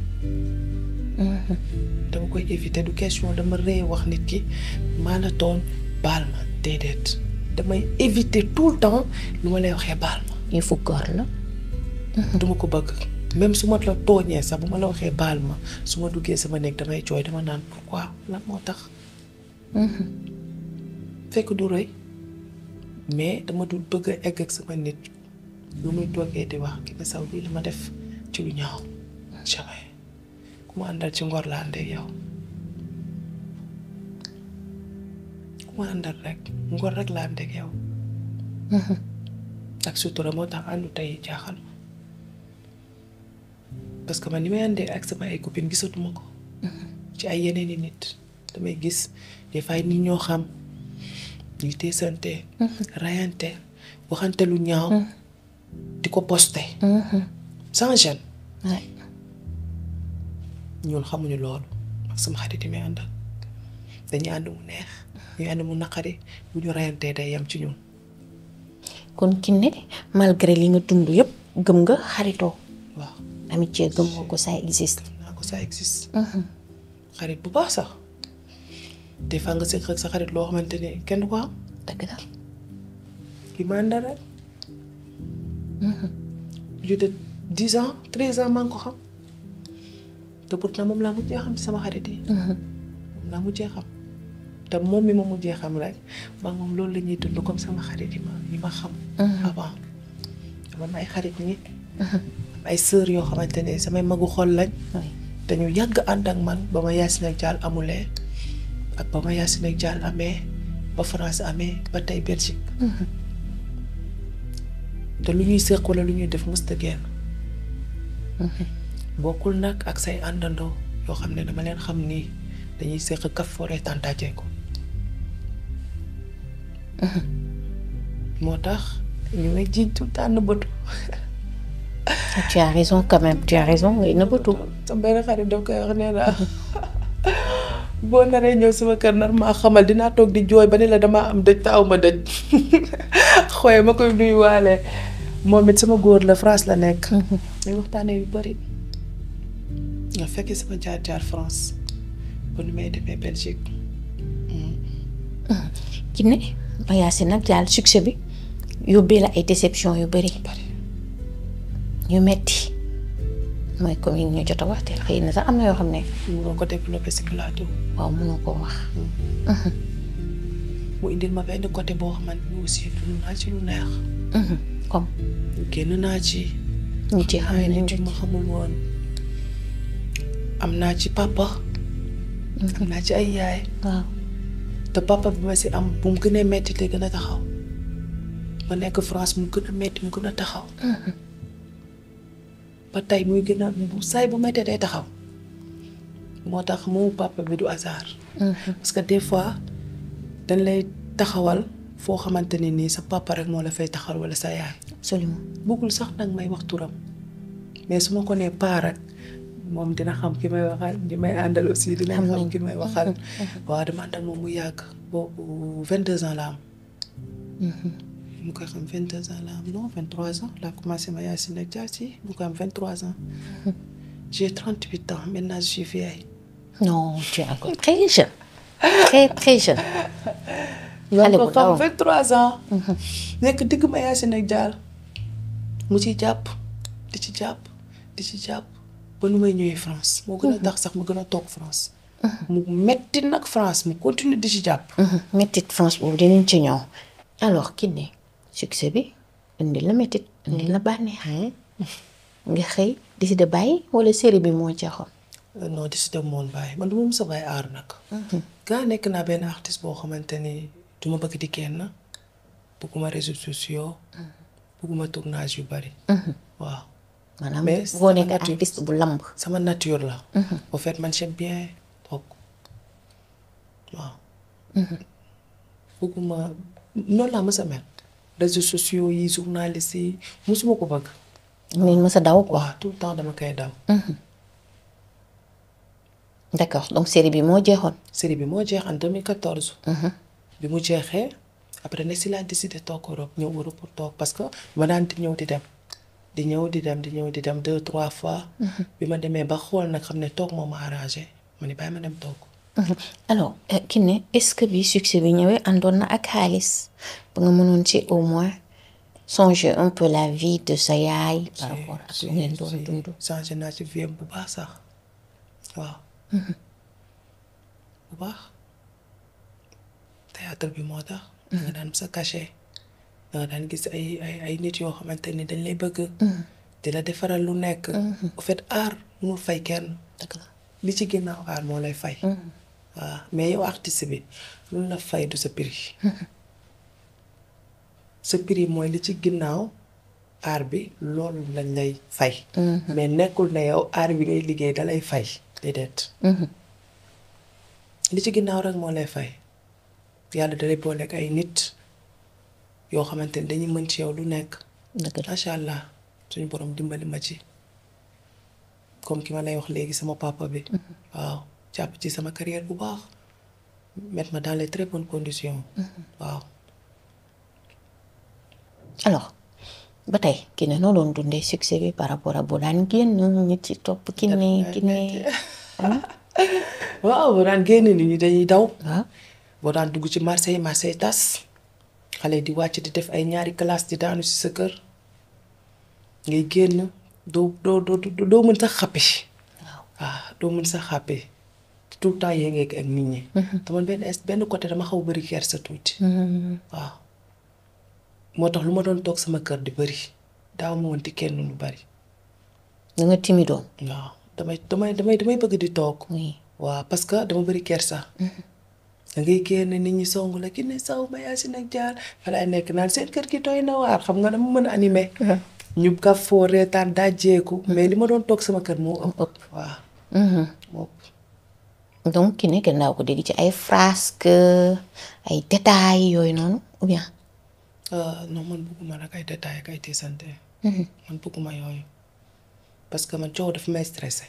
Speaker 1: dama koy éviter du question dama rëy wax nit ki maa la tooñ baal ma déedéet damay éviter tout le temps lu ma lay waxee baal ma
Speaker 2: yëfu góor la
Speaker 1: duma ko bëgg même su ma la tooñee sax bu ma la waxee baal ma su ma duggee sama néeg damay jooy dama naan pourquoi lan moo tax fekk du rëy mais dama dul bëgg a egg ak sama nit lu muy toogee di wax Kiné Sow lii la ma def ci lu ñaaw jamais ku ma àndal ci ngor la àndee yow ku ma àndal rek ngor rek la àndee yow ak sutura moo tax àndu tey jaaxal ma parce que man ni may àndee ak sama ay copines gisatuma ko ci ay yeneen i nit damay gis des fois ay nit ñoo xam ñuy teesante rayante waxante lu ñaaw di ko posté sans gêne
Speaker 2: waay
Speaker 1: ñun xamuñu loolu ak sama xarit yi may àndal dañuy ànd mu neex ñuy ànd mu naqari bu ñu rayantee day yem ci ñun
Speaker 2: kon Kiné malgré li nga dund yëpp gëm nga xaritoo
Speaker 1: waaw
Speaker 2: amitié gëm nga ko ça existe
Speaker 1: naa ko ça existe xarit bu baax sax des fois nga séq ak sa xarit loo xamante ne kenn du ko am
Speaker 2: dëgg la
Speaker 1: ki ma àndal rek plus de dix ans treize ans maa ngi ko xam te pourtant moom laa mujjee xam ci sama xarit yi moom laa mujjee xam te moom mi ma mujjee xam rek maa moom loolu la ñuy dund comme sama xarit yi ma yi ma xam avant dama am ay xarit ñi am ay sœur yoo xamante ne samay magu xol lañ
Speaker 2: waay
Speaker 1: te ñu yàgg ànd ak man ba ma Yacine ak Dial amulee ak ba ma Yacine ak Dial amee ba France amee ba tey Belgique te lu ñuy séq wala lu ñuy def musta génn bokkul nag ak say àndandoo yoo xam ne dama leen xam nii dañuy séq kaf foore tàntaajee ko moo tax ñu may jiiñ tout le temps nëbbatu
Speaker 2: tu as raison quand même tu as raison ngay nëbbatu
Speaker 1: sama benn xarit daf koy wax nee naa boo naree ñëw sama kër nar maa xamal dinaa toog di jooy ba ne la damaa am dëj te aw ma dëj xooy ma koy nuyuwaale moom it sama góor la France la nekk. muy waxtaanee yu bari nga fekkee sama jaar-jaar France ba nu may demee Belgique.
Speaker 2: Kiné ba Yacine nag daal succès bi yóbbee la ay déception yu bari
Speaker 1: bari
Speaker 2: yu metti mooy comme yi ñu jot a waxteel xëy na sax am na yoo xam ne
Speaker 1: mënoo ko développé si plateau.
Speaker 2: waaw mënoo koo wax
Speaker 1: mu indil ma benn côté boo xamante ni aussi dund naa ci lu neex.
Speaker 2: comme
Speaker 1: génn naa ci.
Speaker 2: ñu ci xam
Speaker 1: ay
Speaker 2: ne
Speaker 1: nit yu ma xamul woon am naa ci papa. am naa ci ay yaay.
Speaker 2: waaw
Speaker 1: te papa bi ma si am bu mu gënee metti te gën a taxaw ma nekk France mu gën a metti mu gën a taxaw ba tey muy gën a bu saay bu mettee day taxaw moo tax mu papa bi du hasard parce que des fois dañ lay taxawal foo xamante ne nii sa papa rek moo la fay taxawal wala sa yaay
Speaker 2: absolument
Speaker 1: bëggul sax nag may wax turam mais su ma ko nee paa rek moom dina xam ki may waxal ñi may àndal aussi dina
Speaker 2: Xam
Speaker 1: xam
Speaker 2: nañ.
Speaker 1: ki may waxal waaw dama ànd ak moom mu yàgg boobu vingt deux ans la am mu koy xam vingt deux ans la am non vingt trois ans laa commencé ma yaay si nekk jaar si mu koy am vingt trois ans j'ai trente huit ans maintenant je suis vieille
Speaker 2: non tu es encore très jeune très très jeune
Speaker 1: maa
Speaker 2: Xale
Speaker 1: ko
Speaker 2: bu
Speaker 1: xam
Speaker 2: ndaw.
Speaker 1: vingt trois ans nekk digg ma yaay si nekk jaar mu ci jàpp di ci jàpp di ci jàpp ba nu may ñëwee France moo gën a tax sax mu gën a toog France mu metti nag France mu continue di ci jàpp
Speaker 2: métit France boobu dinañ ci ñëw alors Kiné succès bi indi la métit indi la bànneex nga xëy décidé bàyyi wala série bi moo jeexoon
Speaker 1: non décidé moon bàyyi man du ma mës a bàyyi aar nag gaa nekk naa benn artiste boo xamante ni du ma bëgg di kenn bëgguma réseaux sociaux bëgguma tournage yu bari waaw
Speaker 2: maanaam
Speaker 1: Mais
Speaker 2: boo nekk
Speaker 1: sama nature-
Speaker 2: artiste bu lamb
Speaker 1: sama nature la au fait man j'aime bien toog waaw bëgguma noonu laa mës a mel réseaux sociaux yi journalistes yi musuma ko bëgg
Speaker 2: ngeen mës a daw quoi
Speaker 1: waaw tout le temps dama koy daw
Speaker 2: d'accord donc série bi moo jeexoon
Speaker 1: série bi moo jeex en 2014 bi mu jeexee après ne si laa décidé toog Europe ñëw Europe pour toog parce que ma daan di ñëw di dem di ñëw di dem di ñëw di dem deux trois fois bi ma demee ba xool nag xam ne toog moo ma arrangé ma ni bàyyi ma dem toog
Speaker 2: alors euh, Kiné est-ce que bi succès bi ñëwee àndoon na ak xaalis ba nga mënoon ci au moins songer un peu la vie de sa yaay par rapport ak lu ngeen doon dund
Speaker 1: changé naa ci vie bu baax sax waaw bu baax théâtre bi moo tax da nga daan sa cachet da nga daan gis ay ay ay nit yoo xamante ni dañ lay bëgg di la defaral lu nekk au fait art mënul fay kenn
Speaker 2: dëgg la
Speaker 1: li ci ginnaaw art moo lay fay waaw mais yow artiste bi lu la fay du sa prix sa prix mooy li ci ginnaaw art bi loolu lañ lay fay mais nekkul ne yow art bi ngay liggéey dalay fay déedéet li ci ginnaaw rek moo lay fay yàlla dalay boole ak ay nit yoo xamante ni dañuy mën ci yow lu nekk
Speaker 2: dëgg la
Speaker 1: macha allah suñu borom dimbali ma ci comme ki ma lay wax léegi sama papa bi waaw jàpp ci sama carrière bu baax mettre ma dans les très bonnes conditions waaw
Speaker 2: alors ba tey Kiné noo doon dundee succès bi par rapport ak bu daan génn ñu ci topp Kiné Kiné
Speaker 1: waaw boo daan génn nit ñi dañuy daw
Speaker 2: waaw
Speaker 1: boo daan dugg ci marché yi marché yi tas xale yi di wàcc di def ay ñaari classe di daanu ci sa kër ngay génn doo doo doo doo doo mën sax xàppi waaw doo mën sax xàppi tout le temps yee ngeeg ak nit ñi te man benn est benn côté dama xaw bëri kersa tuuti waaw moo tax lu ma doon toog sama kër di bëri daaw ma woon di kenn lu bari
Speaker 2: da nga timidoon
Speaker 1: waaw damay damay damay damay bëgg di toog
Speaker 2: oui
Speaker 1: waaw parce que dama bëri kersa da ngay génn nit ñi song la ki ne saw ma yaa si nag jaar fa laay nekk naan seen kër gi doy na waar xam nga dama mën a animé ñu ka foo reetaan daa jeeku mais li ma doon toog sama kër moo ëpp
Speaker 2: ëpp.
Speaker 1: waaw moo ëpp
Speaker 2: donc Kiné gannaaw ko dégg ci ay frasques ay détails yooyu noonu ou bien
Speaker 1: Euh, non man bëgguma nag ay détails ak ay tiisante man bëgguma yooyu parce que man coow dafa may stressé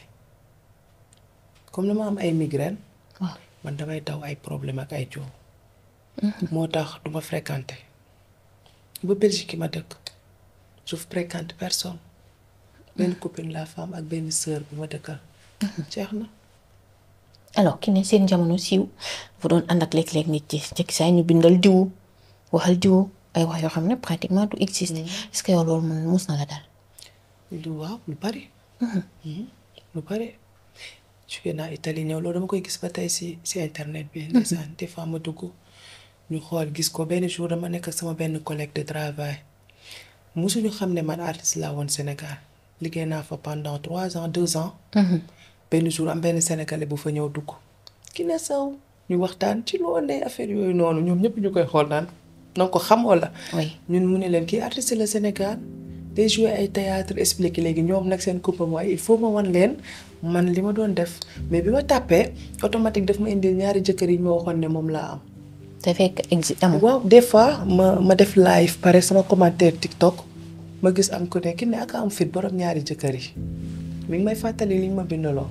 Speaker 1: comme dama am ay migraine
Speaker 2: waaw
Speaker 1: man damay daw ay problème ak ay coow moo tax du ma fréquenté ba Belgique ma dëkk je fréquente personne benn copine la femme ak benn sœur bi ma dëkkal jeex na
Speaker 2: alors Kiné seen jamono siiw fu doon ànd ak léeg-léeg nit ci jekki saa ñu bindal diwu waxal diwu ay wax yoo xam ne pratiquement du existe est-ce que yow loolu mun mus na la dal
Speaker 1: lu waaw lu bari Mhm. lu bari jóge naa Italie ñëw loolu dama koy gis ba tey si si internet bi ndeysaan des fois ma dugg ñu xool gis ko benn jour dama nekk ak sama benn collègue de travail musuñu xam ne man artiste laa woon Sénégal liggéey naa fa pendant trois ans deux ans benn jour am benn sénégalais bu fa ñëw dugg ki ne saw ñu waxtaan ci loo ne affaire yooyu noonu ñoom ñëpp ñu koy xool naan na ko xam wala
Speaker 2: oui
Speaker 1: ñun mu ne leen kii artiste la Sénégal day joué ay théâtre expliqué léegi ñoom nag seen kumpa mooy il faut ma wan leen man li ma doon def mais bi ma tàppee automatique daf ma indil ñaari jëkkër yi ñu ma waxoon ne moom laa am.
Speaker 2: te fekk existe amul
Speaker 1: waaw des fois ma ma def live pare sama commentaire TikTok ma gis am ku ne ki ne ak am fit borom ñaari jëkkër yi mi ngi may fàttali li ñu ma bindaloo.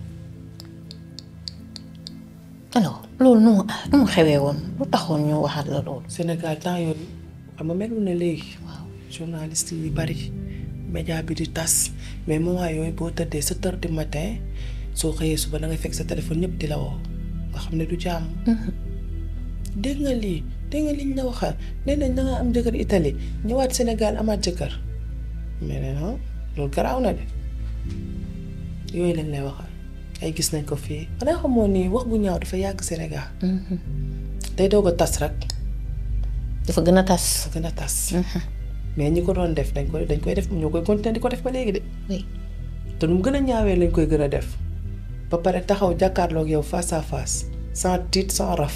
Speaker 2: alors loolu nu mu nu mu xewee woon lu taxoon ñu waxal la loolu
Speaker 1: Sénégal temps yooyu xam nga melul ne léegi.
Speaker 2: waaw
Speaker 1: journaliste yi bari média bi di tas mais moment yooyu boo tëddee sept heures du matin soo xëyee suba da ngay fekk sa téléphone ñëpp di la woo nga xam ne du jàmm. dégg nga lii dégg nga liñ la waxal nee nañ da nga am jëkkër Italie ñëwaat Sénégal amaat jëkkër mais ne non loolu garaaw na de yooyu lañ lay waxal ay gis nañ ko fii xanaa xamoon ni wax bu ñaaw dafa yàgg Sénégal day doog a tas rek
Speaker 2: dafa gën a tas.
Speaker 1: dafa gën a tas mais ñi ko doon def dañ koy dañ koy def ñoo koy continuer di ko def ba léegi de
Speaker 2: oui
Speaker 1: te nu mu gën a ñaawee lañ koy gën a def ba pare taxaw jàkkaarloog yow face à face sans titre sans raf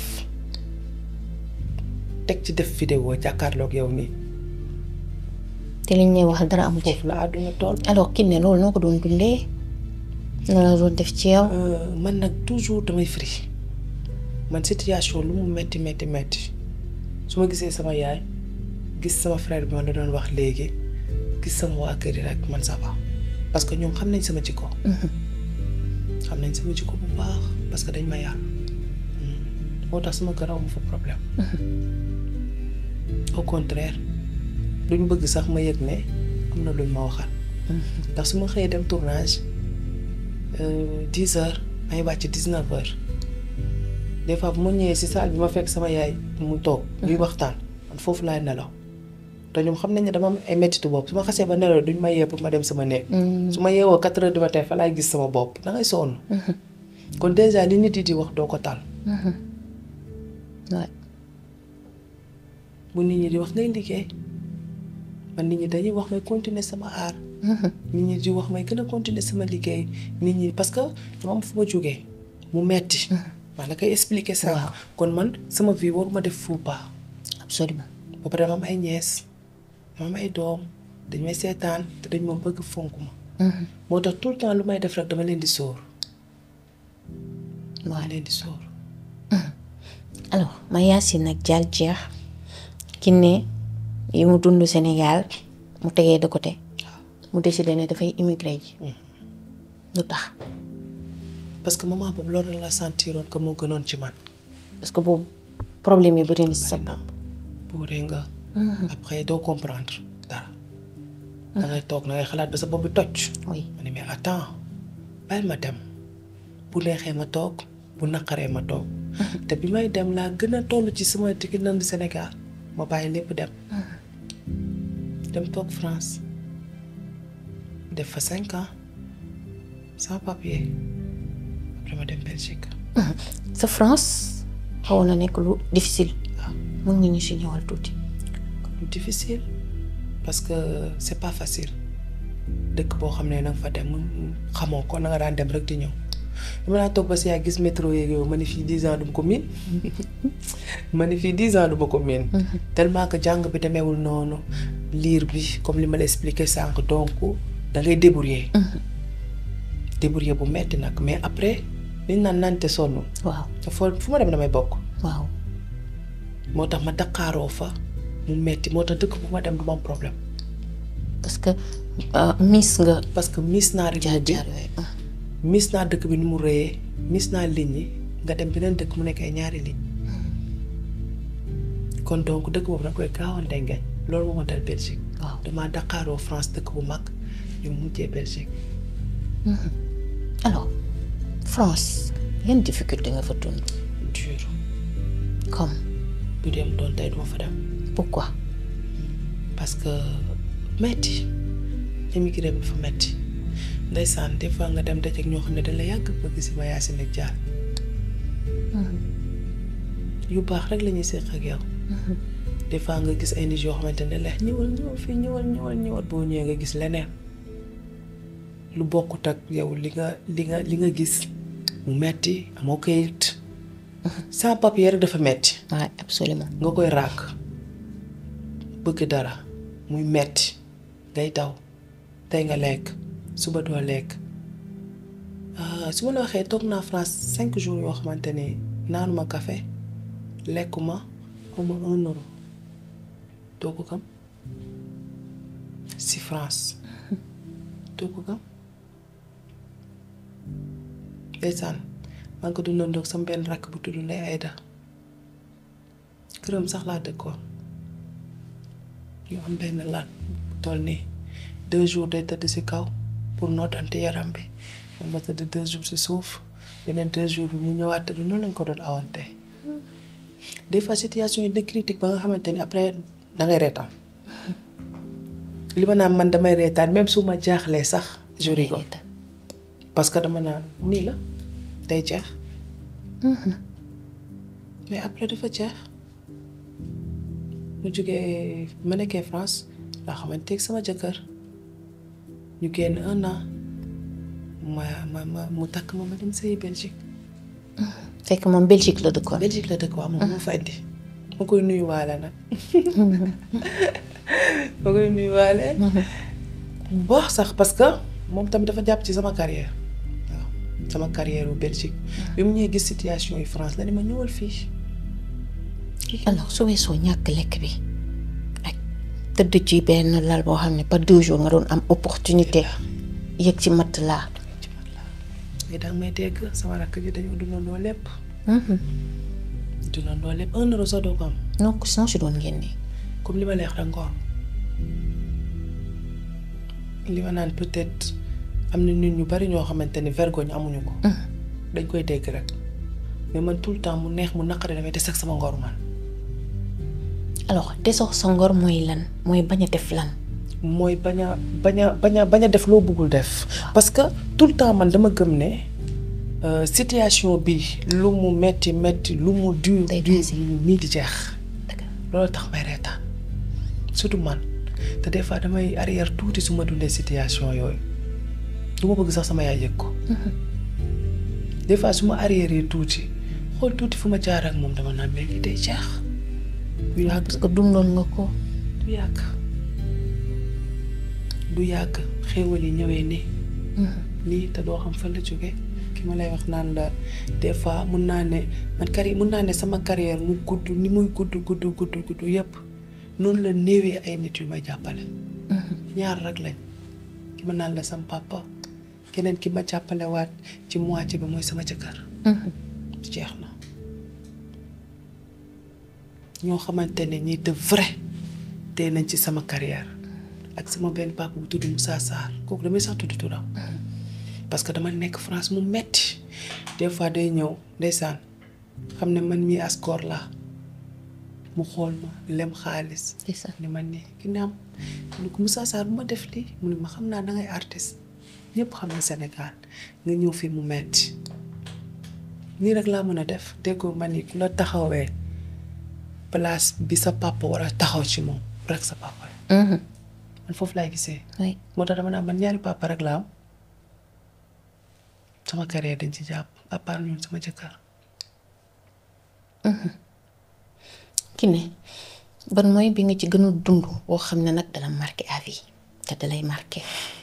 Speaker 1: teg ci def vidéo jàkkaarloog yow nii
Speaker 2: te liñ lay wax dara amu ci.
Speaker 1: foofu la àdduna tool
Speaker 2: alors Kiné loolu noo ko doon dundee noo la doon def ci yow.
Speaker 1: man nag toujours damay fri man situation lu mu metti metti metti su ma gisee sama yaay gis sama frère bi ma la doon wax léegi gis sama waa kër yi rek man ça va parce que ñoom xam nañ sama jikko xam nañ sama jikko bu baax parce que dañ ma yar moo tax sama kër amu fa problème au contraire duñ bëgg sax ma yëg ne am na luñ ma waxal ndax su ma xëyee dem tournage dix heures may wàcc dix neuf heures des fois bu ma ñëwee si salle bi ma fekk sama yaay mu toog ñuy waxtaan man foofu laay nelaw te ñoom xam nañ ne dama am ay mettitu bopp su ma xasee ba nelaw duñ ma yee pour ma dem sama néeg su ma yeewoo quatre heures du matin fa laay gis sama bopp da ngay sonn kon déjà li nit yi di wax doo ko tal
Speaker 2: waay
Speaker 1: bu nit ñi di wax ngay liggéey man nit ñi dañuy wax may continuer sama aar nit ñi di wax may gën a continuer sama liggéey nit ñi parce que dama am fu ma jógee mu metti maa la koy expliquer ça
Speaker 2: Waaw.
Speaker 1: kon man sama vie waruma def faux pas
Speaker 2: absolument
Speaker 1: ba pare dama am ay ñees dama am ay doom dañ may seetaan te dañ ma bëgg fonk ma moo tax tout le temps lu may def rek dama leen di sóor dama
Speaker 2: waaw
Speaker 1: leen di sóor
Speaker 2: alors ma Yacine nag jàll jeex Kiné yi mu dund Sénégal mu tegee de côté mu décidé ne dafay immigré ji lu tax
Speaker 1: parce que moment boobu loolu la sentiroon que moo gënoon ci man
Speaker 2: parce que boobu problème yi bëri na si sa bopp
Speaker 1: buuree nga après doo comprendre dara da ngay toog na ngay xalaat ba sa bopp bi toj
Speaker 2: oui
Speaker 1: ma ne mais attends bàyyil ma dem bu neexee ma toog bu naqaree ma toog te bi may dem laa gën a toll ci sama digg nandu Sénégal ma bàyyi lépp dem dem toog France def fa cinq ans sans papier après ma dem Belgique
Speaker 2: sa France xawoon na nekk lu difficile mën nga ñu si ñëwal tuuti
Speaker 1: lu difficile parce que c'est pas facile dëkk boo xam ne nanga fa dem xamoo ko na nga daan dem rek di ñëw dama naa toog ba si yaa gis métro yeeg yow ma ne fii dix ans du ma ko miin ma ne fii dix ans du ma ko miin tellement que jàng bi demeewul noonu liir bi comme li ma la expliqué sànq donc da ngay débrouiller débrouiller bu metti nag mais après liñ naan nante sonn
Speaker 2: waaw
Speaker 1: te foo fu ma dem damay bokk
Speaker 2: waaw
Speaker 1: moo tax ma daqaaroo fa mu metti moo tax dëkk bu ma dem du ma am problème
Speaker 2: parce que miss nga
Speaker 1: parce que miis naa rythme
Speaker 2: jaar
Speaker 1: bi
Speaker 2: jaar yooyu
Speaker 1: miis naa dëkk bi ni mu rëyee miis naa ligne yi nga dem beneen dëkk mu nekk ay ñaari ligne kon donc dëkk boobu da koy gaawante ngañ loolu moo ma dal Belgique
Speaker 2: waaw
Speaker 1: damaa daqaaroo France dëkk bu mag ñu mujjee Belgique
Speaker 2: alors France yan difficulté nga fa dund
Speaker 1: dur
Speaker 2: comme
Speaker 1: bu dem doon tey duma fa dem
Speaker 2: pourquoi
Speaker 1: parce que metti émigré bi fa metti ndeysaan des fois nga dem dajeek ñoo xam ne dañ la yàgg bëgg si ma Yacine ak Dial yu baax rek la ñuy séq ak yow des fois nga gis ay nit yoo xamante ne la ñëwal ñëwal fii ñëwal ñëwal ñëwal boo ñëwee nga gis leneen lu bokkut ak yow li nga li nga li nga gis mu metti amoo kayit sans papier rek dafa metti
Speaker 2: waaw absolument
Speaker 1: nga koy ràkk bëgg dara muy metti ngay daw tey nga lekk suba doo lekk ah, su ma la waxee toog naa France cinq jours yoo xamante ne naanuma café lekkuma xawma un euro doo ko gëm si France doo ko gëm ndeysaan maa ngi ko dundandoog sama benn rakk bu tudd Ndeye Aïda këram sax laa dëkkoon ñu am benn laat bu toll nii deux jours day tëdd si kaw pour nootante yaram bi man ma tëdd deux jours si suuf yeneen deux jours bi mu ñëwaat tëdd noonu lañ ko doon awante des fois situation yi de critique ba nga xamante ni après da ngay reetaan li ma naan man damay reetaan même su ma jaaxlee sax je rigole parce que dama naan nii la day jeex mais après dafa jeex mu jógee ma nekkee France laa xamante ak sama jëkkër ñu génn un an ma ma ma mu takk ma ma dem sëyi Belgique
Speaker 2: fekk moom Belgique la dëkkoon.
Speaker 1: Belgique la dëkk waaw moom moo fa indi ma koy nuyuwaale nag ma koy nuyuwaale bu baax sax parce que moom tamit dafa jàpp ci sama carrière waaw sama carrière bu Belgique bi mu ñëwee gis situation yi France la ni ma ñëwal fii
Speaker 2: alors su weesoo ñàkk lekk bi ak tëdd ci benn lal boo xam ne par deux jours nga doon am opportunité yëg ci matt laa.
Speaker 1: ci mat laa mais danga may dégg sama rakk ji dañoo dundandoo lépp dundandoo lépp un euro sax doo ko am
Speaker 2: donc sinon si doon génne.
Speaker 1: comme li ma leex rek ngoor li ma naan peut-être am na nit ñu bari ñoo xamante ni vergogne amuñu ko dañ koy dégg rek mais man tout le temps mu neex mu naqari damay des ak sama ngor man
Speaker 2: alors desoo sa ngor mooy lan mooy bañ a def lan.
Speaker 1: mooy bañ a bañ a bañ a bañ a def loo bëggul def parce que tout le temps man dama gëm ne euh, situation bi lu mu metti metti lu mu dur
Speaker 2: Day
Speaker 1: dur
Speaker 2: passé.
Speaker 1: nii di jeex loolu tax may reetaan surtout man te des fois damay arrière tuuti su ma dundee situation yooyu du ma bëgg sax sama yaay yëg ko des fois su ma arrière tuuti xool tuuti fu ma jaar ak moom dama naan mais lii day jeex du yàgg
Speaker 2: parce que dundoon nga ko.
Speaker 1: du yàgg du yàgg xéewal yi ñëwee nii nii te doo xam fan la jóge ki ma lay wax naan la des fois mun naa ne man carrière mun naa ne sama carrière mu gudd ni muy gudd gudd gudd gudd yépp noonu la néewee ay nit yu may jàppale ñaar rek lañ ki ma naan la sama papa keneen ki ma jàppale waat ci moitié bi mooy sama jëkkër jeex na ñoo xamante ne ñi de vrai tey nañ ci sama carrière ak sama benn papa bu tudd Moussa Sarr kooku damay sax tudd turam parce que dama nekk France mu metti des fois day ñëw ndeysaan xam ne man mii askor laa mu xool ma lem xaalis
Speaker 2: c'est ça.
Speaker 1: ni ma nii ki ne am ni ko Moussa Sarr bu ma def lii mu ne ma xam naa dangay artiste ñëpp xam na Sénégal nga ñëw fii mu metti nii rek laa mën a def déggoo ma ni ku la taxawee place bi sa papa war a taxaw ci moom rek sa papa la man foofu laay gisee
Speaker 2: oui
Speaker 1: moo tax dama naa man ñaari papa rek la am sama carrière dañ ci jàpp à part ñun sama jëkkër
Speaker 2: ki ne ban mooy bi nga ci gën a dund boo xam ne nag dala marqué à vie te dalay marqué.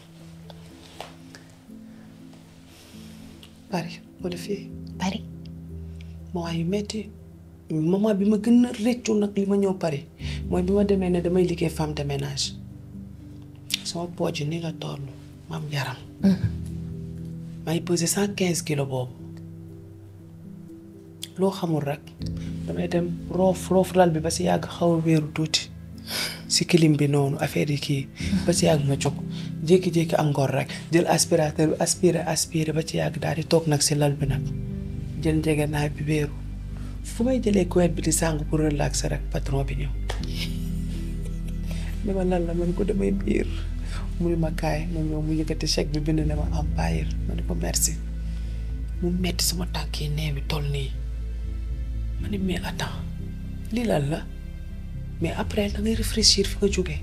Speaker 1: Paris wala fii
Speaker 2: Paris.
Speaker 1: moment yu metti moment bi ma gën a rëccu nag li ma ñëw Paris mooy bi ma demee ne damay liggéey femme de ménage sama pooj ni la toll ma am yaram may pesé cent quinze kilos boobu loo xamul rek damay dem roof roof lal bi ba si yàgg xaw a wéeru tuuti si kilim bi noonu affaire yi kii ba si yàgg ma jóg jékki-jékki am ngor rek jël aspirateur bi aspiré aspiré ba ci yàgg daal di toog nag si lal bi nag jël njëgënaay bi wéeru fu may jëlee couette bi di sàng pour relaxer rek patron bi ñëw ne ma lan la ma ne ko damay biir mu ne ma kaay ma ñëw mu yëkkati chèque bi bind ne ma am bàyyil ma ne ko merci mu metti sama tànk yi nee bi toll nii ma ne mais attends lii lan la mais après da ngay réfléchir fi nga jógee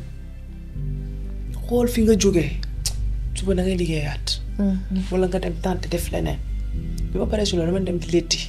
Speaker 1: xool fi nga jógee suba da ngay liggéeyaat wala nga dem tànt def leneen bi ma paree si loolu dama dem di létti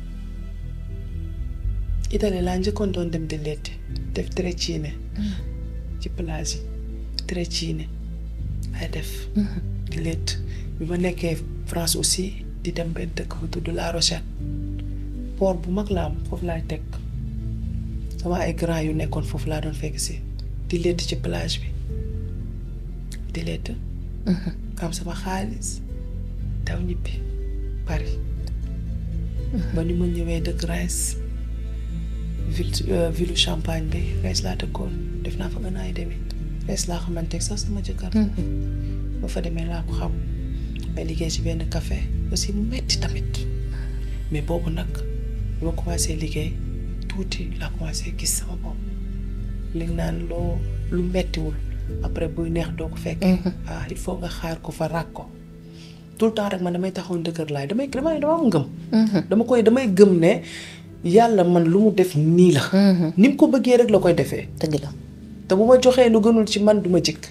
Speaker 1: Italie laa njëkkoon doon dem di létti def trecine ci plage yi trecine ay def di létt bi ma nekkee France aussi di dem benn dëkk bu tudd La Rochette port bu mag la am foofu laay teg sama ay grand yu nekkoon foofu laa doon fekk si di létt ci plage bi di létt am sama xaalis daw ñibbi Paris ba ni ma ñëwee dëkk Reims ville ville Champagne bi Reims laa dëkkoon def naa fa un an et demi Reims laa xamante sax sama jëkkër ba fa demee laa ko xam may liggéey ci benn café aussi mu metti tamit mais boobu nag bi ma commencé liggéey tuuti laa commencé gis sama bopp li naan loo lu mettiwul après buy neex doo ko fekk ah il faut nga xaar ko fa ràkk ko tout le temps rek man damay taxaw ndëkkër laay damay damay dama am ngëm dama koy damay gëm ne yàlla man lu mu def nii la ni mu ko bëggee rek la koy defee
Speaker 2: dëgg la
Speaker 1: te bu ma joxee lu gënul ci man du ma jikk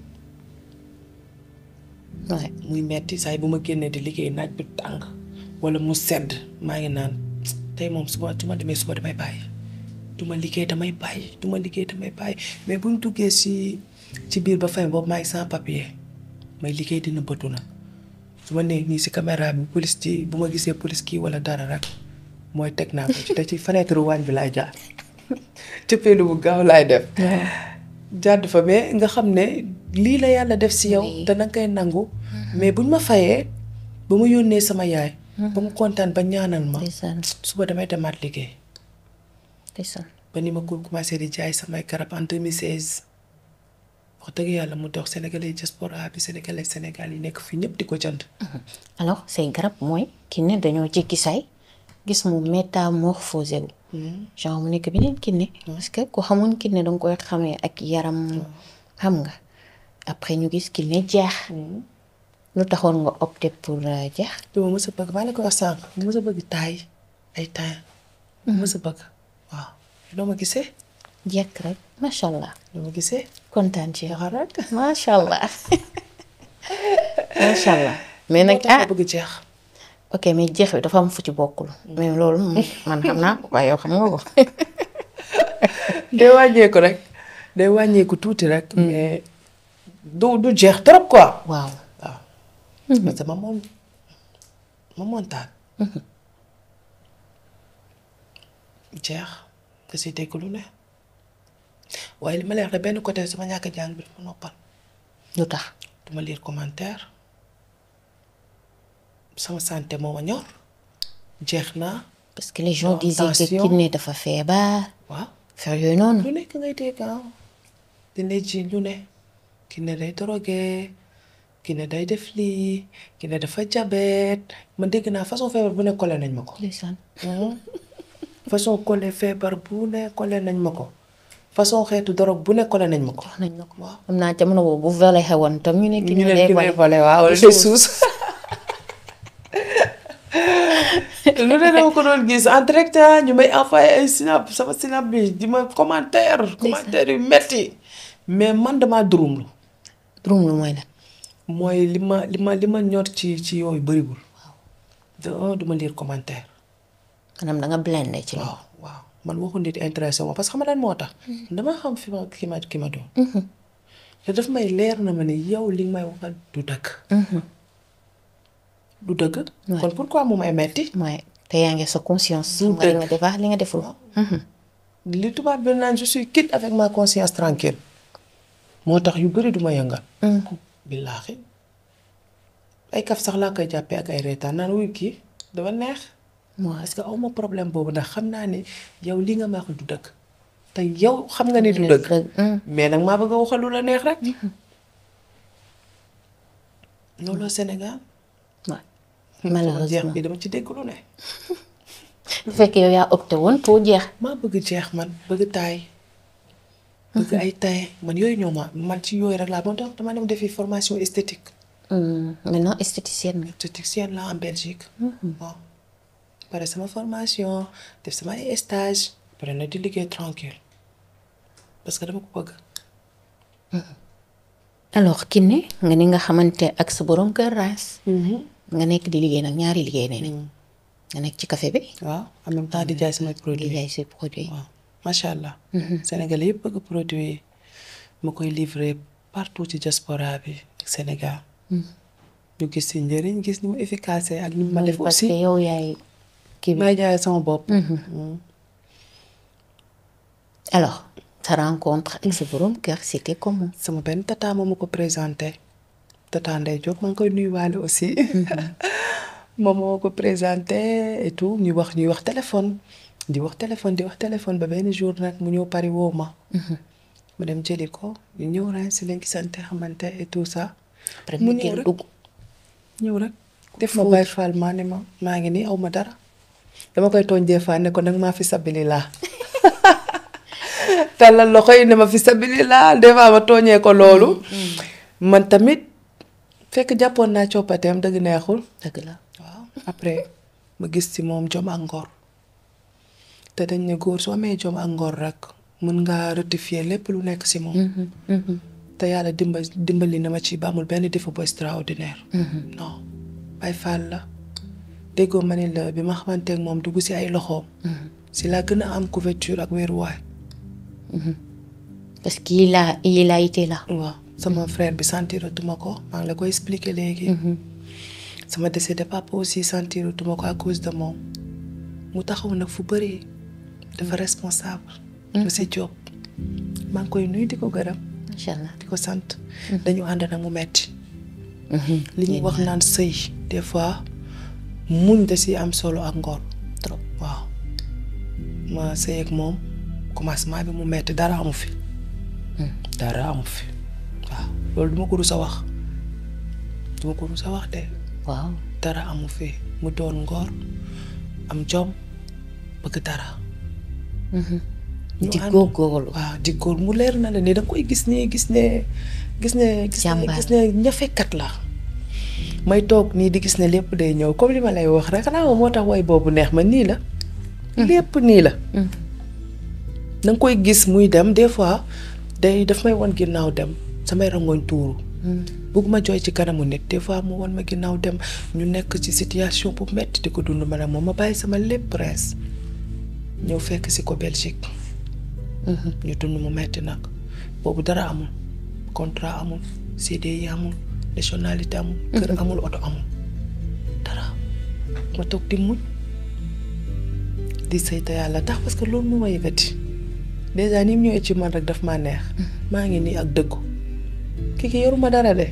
Speaker 2: waaye
Speaker 1: muy metti saay bu ma génnee di liggéey naaj bi tàng wala mu sedd maa ngi naan tey moom suba su ma demee suba damay bàyyi du ma liggéey damay bàyyi du ma liggéey damay bàyyi mais bu ñu duggee si ci biir ba fin boobu maa ngi sans papier may liggéey dina bëtu na su ma nee nii si caméra bi police ci bu ma gisee police kii wala dara rek mooy teg naa ko ci te ci fenêtre waañ bi laay jaar cëppeelu bu gaaw laay def jàdd fa mais nga xam ne lii la yàlla def si yow
Speaker 2: Oui.
Speaker 1: te danga koy nangu mais buñ ma fayee ba ma yónnee sama yaay ba mu kontaan ba ñaanal ma
Speaker 2: ndeysaan
Speaker 1: suba damay demaat liggéey
Speaker 2: ndeysaan
Speaker 1: ba ni ma ko commencé di jaay samay garab en 2016 wax dëgg yàlla mu dox sénégalais diaspora bi sénégalais sénégal yi nekk fii ñëpp di ko jënd
Speaker 2: alors say garab mooy Kiné dañoo jékki say gis mu métamorphosé wu genre mu nekk beneen Kiné parce que ku xamoon Kiné danga koy xamee ak yaram xam nga après ñu gis Kiné jeex lu taxoon nga opté pour euh, jeex
Speaker 1: dama mës a bëgg maa la ko wax sànq ma mës a bëgg taay ay taay mës a bëgg waaw doo ma gisee
Speaker 2: jekk rek macha allah
Speaker 1: doo ma gisee
Speaker 2: kontaan ci yow
Speaker 1: jaxar rek
Speaker 2: macha allah macha allah mais
Speaker 1: moo
Speaker 2: nag
Speaker 1: tax
Speaker 2: ah
Speaker 1: ma bëgg jeex
Speaker 2: ok mais jeex bi dafa am fu ci bokkul mais loolu moom man xam naa ko waaye yow xam nga ko
Speaker 1: day wàññeeku rek day wàññeeku tuuti rek mais du du jeex trop quoi
Speaker 2: waaw
Speaker 1: waaw parce que ma moom ma montaan jeex da si dégg lu ne waaye li ma lay wax de benn côté sama ñàkk jàng bi dafa noppal
Speaker 2: lu tax
Speaker 1: duma lire commentaire sama santé moo ma ñor jeex naa
Speaker 2: parce que les gens
Speaker 1: Non,
Speaker 2: disaient que
Speaker 1: attention.
Speaker 2: Kiné dafa feebar
Speaker 1: waaw
Speaker 2: faire yooyu noonu
Speaker 1: lu nekk ngay dégg ah dina ji lu ne ki ne day drogué ki ne day def lii ki ne dafa jabet man dégg naa façon feebar bu ne collé nañ ma ko
Speaker 2: ndeysaan
Speaker 1: façon collé feebar bu ne collé nañ ma ko façon xeetu drogue bu ne collé nañ ma ko
Speaker 2: wax nañ la ko
Speaker 1: waaw
Speaker 2: xam naa jamono boobu bu volé xewoon tam ñu ne
Speaker 1: ñu
Speaker 2: Kiné
Speaker 1: ne
Speaker 2: day
Speaker 1: ki ne
Speaker 2: volé
Speaker 1: volé waaw wala
Speaker 2: Des
Speaker 1: day
Speaker 2: suus.
Speaker 1: suus lu ne dama ko doon gis en direct ah, ñu may envoyé ay snap sama snap bi di ma commentaire commentaire yu metti mais man damaa durumlu
Speaker 2: durum lu mooy la
Speaker 1: mooy li ma li ma li ma ñor ci ci yooyu bëriwul de un du ma lire commentaire
Speaker 2: maanaam da nga blendé ci loolu
Speaker 1: waaw waaw man waxu nit intéressé moo parce que xam nga lan moo tax dama xam fi ma ki ma ki ma doon te daf may leer na ma ne yow li may waxal du dëgg du dëgg kon pourquoi mu may metti
Speaker 2: mooy te yaa ngi sa conscience
Speaker 1: Du
Speaker 2: xam nga li
Speaker 1: dëgg.
Speaker 2: nga def ak li nga deful
Speaker 1: li tubaab bi naan je suis quitte avec ma conscience tranquille moo tax yu bëri du ma yëngal billaahi ay kaf sax laa koy jàppee ak ay reetaan naan wuy kii dafa neex
Speaker 2: waaw
Speaker 1: parce que aw ma problème boobu ndax xam naa ne yow li nga ma wax du dëgg te yow xam nga ni du dëgg mais nag maa bëgg a waxal lu la neex rek looloo Sénégal
Speaker 2: waaw
Speaker 1: jeex
Speaker 2: malheureusement
Speaker 1: bi dama ci dégg lu ne
Speaker 2: bu fekkee yow yaa opté woon pour jeex
Speaker 1: maa bëgg jeex man bëgg taay bëgg ay taay man yooyu ñoo ma man ci yooyu rek laa moo tax dama dem defi formation esthétique
Speaker 2: Hum, maintenant esthéticienne nga
Speaker 1: esthéticienne la en Belgique waaw pare sama formation def sama ay stage pare na di liggéey tranquille parce que dama ko bëgg
Speaker 2: alors Kiné nga ni nga xamante ak sa borom kër raas nga nekk di liggéey nag ñaari liggéey ne nga nekk ci café bi
Speaker 1: waaw en même temps di jaay samay
Speaker 2: di
Speaker 1: produit
Speaker 2: jaay say produit
Speaker 1: waaw macha allah Sénégalais yëpp bëgg produit ma koy livrer partout ci diaspora bi ak Sénégal ñu gis si njëriñ gis ni mu efficace ak ni mu ma def
Speaker 2: parce que
Speaker 1: aussi
Speaker 2: yow yaay kii bi
Speaker 1: may jaay sama bopp
Speaker 2: alors sa rencontre ak sa borom kër c'était comment
Speaker 1: sama benn tata moo ma ko présenté tata Ndeye Diop maa ngi koy nuyuwaale aussi moom moo ko présenté et tout ñuy wax ñuy wax téléphone di wax téléphone di wax téléphone ba benn jour nag mu ñëw Paris woo ma ma dem jëli ko ñu ñëw ren si lañ gisante xamante et tout ça
Speaker 2: après
Speaker 1: mu
Speaker 2: mu
Speaker 1: ñëw
Speaker 2: génn
Speaker 1: rek
Speaker 2: dugg
Speaker 1: ñëw rek def ma bàyyi faal maa ne ma maa ngi nii aw ma dara dama koy tooñ des fois ne ko nag maa fi sabili laa tàllal loxo yi ne ma fi sabilillah des fois ma tooñee ko loolu man tamit fekk jàppoon naa coppateem dëgg neexul
Speaker 2: dëgg la
Speaker 1: waaw après ma gis ci moom jom ak ngor te dañ ne góor su amee jom ak ngor rek mën ngaa rectifier lépp lu nekk ci moom te yàlla dimba dimbali na ma ci ba amul benn défaut bu extraordinaire non bay faal la déggoo ma ni la bi ma xamanteeg moom dugg ci ay loxoom si laa gën a am couverture ak wéeruwaay
Speaker 2: parce qu'il a il a été là
Speaker 1: waaw sama frère bi sentiratuma ko maa ngi la koy expliquer léegi sama décédé papa aussi sentiratuma ko à cause de moom mu taxaw nag fu bëri dafa responsable monsieur Diop maa ngi koy nuyu di ko gërëm
Speaker 2: macha allah
Speaker 1: di ko sant dañu ànd nag mu metti li ñuy wax naan sëy des fois muñ da si am solo ak ngor
Speaker 2: trop
Speaker 1: waaw ma sëy ak moom commencement bi mu metti dara amu fi dara amu fi waaw loolu duma ko rus a wax duma ko rus a wax de
Speaker 2: waaw
Speaker 1: dara amu fi mu doon ngor am jom bëgg dara ñu
Speaker 2: di
Speaker 1: ànd-
Speaker 2: góorgóorlu
Speaker 1: waaw di góor mu leer na la ni da nga koy gis ne gis ne gis ne gis ne
Speaker 2: Jàmbaar.
Speaker 1: gis ne ñafekat la may toog nii di gis ne lépp day ñëw comme li ma lay wax rek xanaa moom moo tax way boobu neex ma nii la lépp nii la da nga koy gis muy dem des fois day daf may won ginnaaw dem samay rangoñ tuuru bugguma jooy ci kanamu nit des fois mu won ma ginnaaw dem ñu nekk ci situation bu metti di ko dund ma ne moom ma bàyyi sama lépp prince ñëw fekk si ko Belgique ñu dund mu metti nag boobu dara amul contrat amul CDI amul nationalité amul kër amul oto amul dara ma toog di muñ di sëy te yàlla tax parce que loolu moo ma yëkkati dèjà ni mu ñëwee ci man rek daf maa neex maa ngi nii ak dëggu kii ki yoruma dara de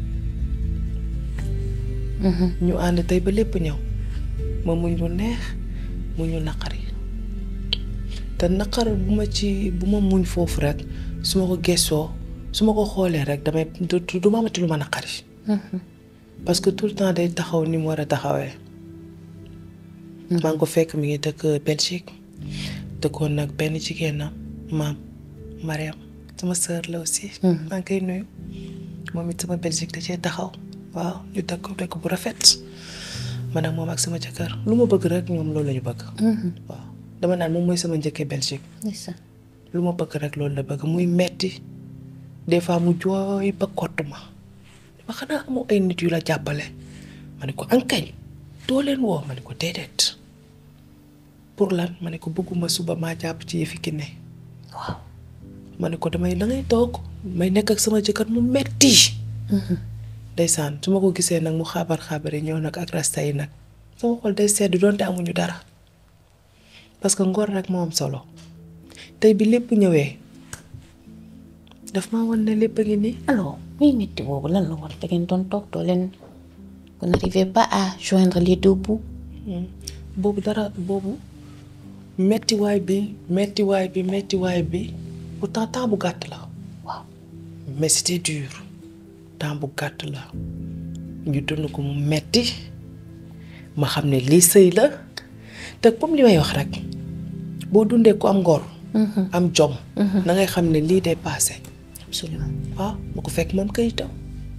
Speaker 1: ñu ànd tey ba lépp ñëw ma muñ lu neex mu ñu naqari te naqar bu ma ci bu ma muñ foofu rek su ma ko gëstoo su ma ko xoolee rek damay du du ma amati lu ma naqari parce que tout le temps day taxaw ni mu war a taxawee maa ngi ko fekk mi ngi dëkk Belgique dëkkoon nag benn jigéenam maam Mariam sama sœur la aussi maa ngi koy nuyu moom it sama Belgique da cee taxaw waaw ñu dëkk dëkk bu rafet man ak moom ak sama jëkkër lu ma bëgg rek ñoom loolu la ñu bëgg waaw dama naan moom mooy sama njëkkee Belgique
Speaker 2: ndeysaan
Speaker 1: lu ma bëgg rek loolu la bëgg muy metti des fois mu jooy ba kott ma dama xanaa amoo ay nit yu la jàppale ma ne ko ankañ doo leen woo ma ne ko déedéet pour lan ma ne ko bëgguma suba maa jàpp ci yëfi ki ne
Speaker 2: waaw
Speaker 1: ma ne ko damay da ngay toog may nekk ak sama jëkkër mu metti ndeysaan su ma ko gisee nag mu xaabar xaabar yi ñëw nag ak rasta yi nag sama xol day sedd doonte amuñu dara parce que ngor rek moo am solo tey bi lépp ñëwee daf maa wan ne lépp a ngi nii
Speaker 2: alors muy métti boobu lan la war da ngeen doon toog doo leen vous n'arrivez pas à joindre les deux bouts
Speaker 1: boobu dara boobu mettiwaay bi mettiwaay bi mettiwaay bi pourtant temps bu gàtt la
Speaker 2: waaw
Speaker 1: mais c'était dur temps bu gàtt la ñu dund ko mu metti ma xam ne lii sëy la te comme li may wax rek boo dundee ko am ngor am jom na ngay xam ne lii day passé
Speaker 2: absolument
Speaker 1: waaw ma ko fekk moom kayitam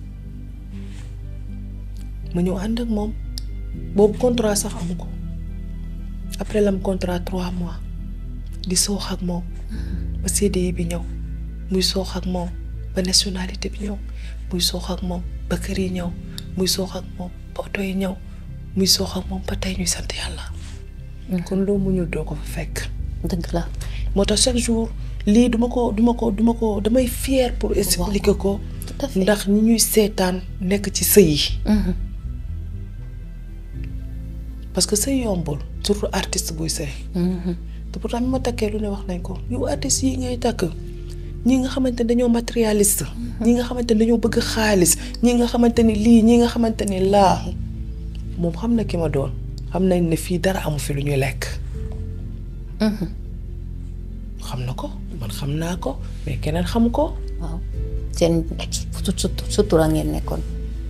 Speaker 1: ma ñëw ànd ak moom boobu contrat sax amu ko après lam contrat trois mois di soox ak moom ba CDI bi ñëw muy soox ak moom ba nationalité bi ñëw muy soox ak moom ba kër yi ñëw muy soox ak moom ba oto yi ñëw muy soox ak moom ba tey ñuy sant yàlla kon loo muñul doo ko fa fekk
Speaker 2: dëgg la
Speaker 1: moo tax chaque jour lii duma ko duma ko duma ko damay fier pour expliquer ko
Speaker 2: tout à fait
Speaker 1: ndax ñi ñuy seetaan nekk ci sëy yi parce que sëy yombul surtout artiste buy sëy te pourtant mi ma takkee lu ne wax nañ ko yow artiste yi ngay takk ñi nga xamante ne dañoo matérialiste ñi nga xamante ne dañoo bëgg xaalis ñi nga xamante ni lii ñi nga xamante ni laa moom xam na ki ma doon xam nañ ne fii dara amu fi lu ñuy lekk xam na ko man xam naa ko mais keneen xam ko
Speaker 2: waaw seen sutura ngeen nekkoon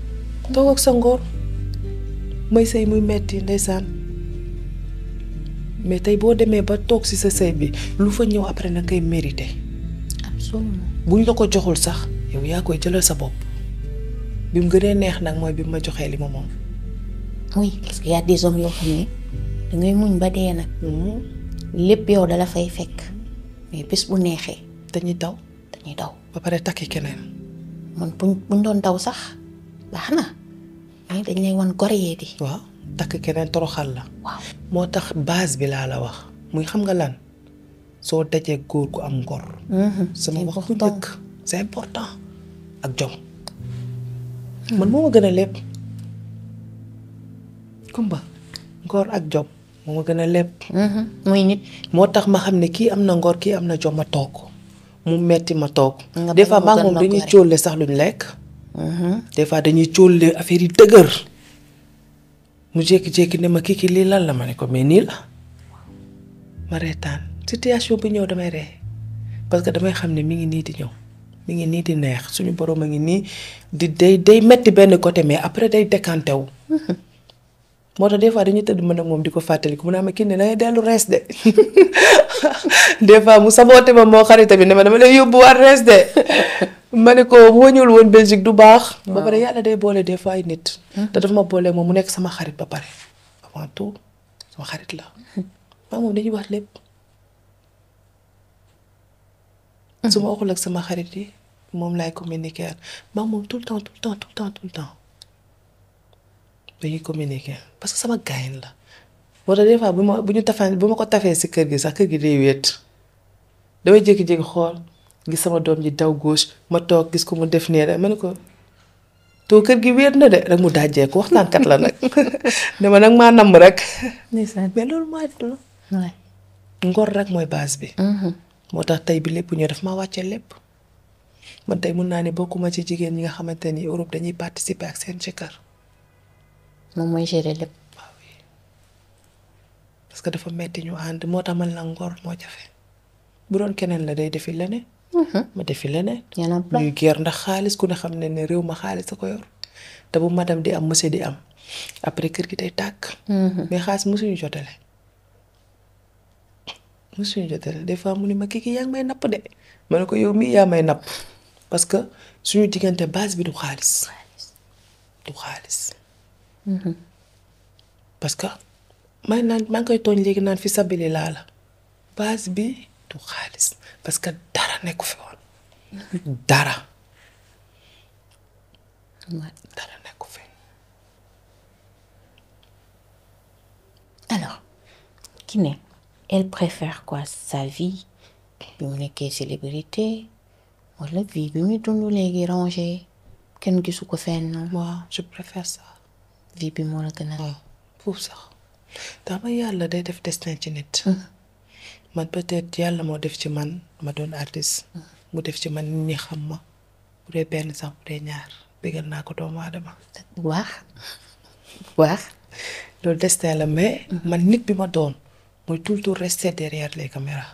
Speaker 1: toog ak sa ngor may sëy muy metti ndeysaan mais tey boo demee ba toog ci sa sëy bi lu fa ñëw après na ngay mérité
Speaker 2: absolument
Speaker 1: buñ la ko joxul sax yow yaa koy jëlal sa bopp bi mu gënee neex nag mooy bi mu ma joxee li ma moom.
Speaker 2: oui parce que y a des hommes yoo xam ne dangay muñ ba dee nag lépp yow dala fay fekk mais bés bu neexee
Speaker 1: dañuy daw
Speaker 2: dañuy daw
Speaker 1: ba pare takki keneen.
Speaker 2: man buñ buñ doon daw sax baax na mais dañ lay wan gore yee di
Speaker 1: waaw takk keneen toroxal la.
Speaker 2: waaw
Speaker 1: moo tax base bi laa la wax muy xam nga lan soo dajee góor gu am ngor. sama wax bu njëkk c'est important ak jom. man moo ma gën a lépp. kumba ngor ak jom moo ma gën a lépp.
Speaker 2: muy nit
Speaker 1: moo tax ma xam ne kii am na ngor kii am na jom ma toog mu metti ma toog.
Speaker 2: Nga
Speaker 1: des fois
Speaker 2: bañ
Speaker 1: maa
Speaker 2: mu
Speaker 1: moom
Speaker 2: gën la
Speaker 1: dañuy
Speaker 2: gore.
Speaker 1: cóolle sax luñ lekk. des fois dañuy cóolle affaire yi dëgër. mu jékki-jékki ne ma kii kii lii lan la ma ne ko mais nii la. ma reetaan situation bi ñëw damay ree parce que damay xam ne mi ngi nii di ñëw mi ngi nii di neex suñu borom a ngi nii di day day metti benn côté mais après day décanté wu. moo tax des fois dañuy tëdd mën ak moom di ko fàttaliku mu ne ma kii ne dangay dellu rees de des fois mu saboote ma moo xarit bi ne ma dama lay yóbbuwaat rees de ma ne ko bu ma ñëwul woon Belgique du baax. ba pare yàlla day boole des fois ay nit. te dafa ma boole moom mu nekk sama xarit ba pare avant tout sama xarit la. maa moom dañuy wax lépp. su ma waxul ak sama xarit yi moom laay communiquer maa moom tout le temps tout le temps tout le temps tout le temps. dañuy communiquer parce que sama gaayin la moo tax des fois bu ma bu ñu tafaan bu ma ko tafee si kër gi sax kër gi day wéet damay jékki-jékki xool gis sama doom ji daw gauche ma toog gis ko mu def nee rek ma ne ko too kër gi wéet na de rek mu dajjee ko waxtaankat la nag dama nag maa namm rek
Speaker 2: ndeysaan
Speaker 1: mais loolu mooy la
Speaker 2: waay
Speaker 1: ngor rek mooy base bi moo tax tey bi lépp ñëw daf ma wàcce lépp man tey mun naa ne bokkuma ci jigéen ñi nga xamante ni Europe dañuy participer ak seen jëkkër
Speaker 2: moom mooy gérer lépp
Speaker 1: waaw oui parce que dafa metti ñu ànd moo tax man la ngor moo jafe bu doon keneen la day defi leneen. ma defi leneen.
Speaker 2: y en a plein.
Speaker 1: ñuy geer ndax xaalis ku ne xam ne ne réew ma xaalis a ko yor te bu madame di am monsieur di am après kër gi day tàkk. mais xaalis mosuñu jotale. mosuñu jotale des fois mu ne ma kii kii yaa ngi may napp de ma ne ko yow mii yaa may napp parce que suñu diggante base bi du xaalis du xaalis. parce que may naan maa ngi koy tooñ léegi naan fi sabili laa la base bi du xaalis parce que dara nekku fi woon dara
Speaker 2: Ouais.
Speaker 1: dara nekku fi
Speaker 2: alors Kiné elle préfère quoi sa vie bi mu nekkee célébrité wala vie bi muy dund léegi rangé kenn gisu ko fenn
Speaker 1: waaw je préfère ça
Speaker 2: vie bi moo la gën a
Speaker 1: waaw foofu sax dama yàlla day def destin ci nit man peut-être yàlla moo def ci man ma doon artiste mu def ci man nit ñi xam ma bu dee benn sax bu dee ñaar bégal naa ko doomu aadama
Speaker 2: bu baax bu baax
Speaker 1: loolu destin la mais man nit bi ma doon mooy tout le temps rester derrière les caméras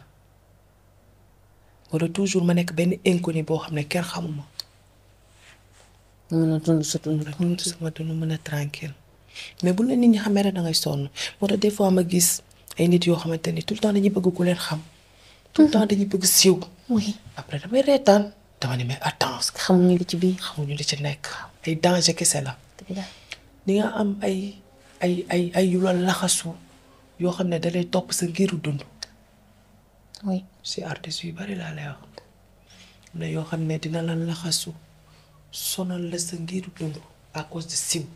Speaker 1: wala toujours ma nekk benn inconnu boo xam ne kenn xamuma
Speaker 2: mën a dund sa dund
Speaker 1: dund sama dund mën a tranquille mais bu la nit ñi xamee rek da ngay sonn moo tax des fois ma gis ay nit yoo xamante ni tout le temps dañuy bëgg ku leen xam tout le temps dañuy bëgg siiw
Speaker 2: oui
Speaker 1: après damay reetaan dama ne mais attends
Speaker 2: xamuñu li ci biir
Speaker 1: xamuñu li ci nekk ay danger kese la
Speaker 2: dëgg la
Speaker 1: di nga am ay ay ay ay yu la laxasu yoo xam ne da lay topp sa ngiru dund
Speaker 2: oui
Speaker 1: si artistes yu bari laa lay wax am na yoo xam ne dina la laxasu sonal la sa ngiru dund à cause de siiw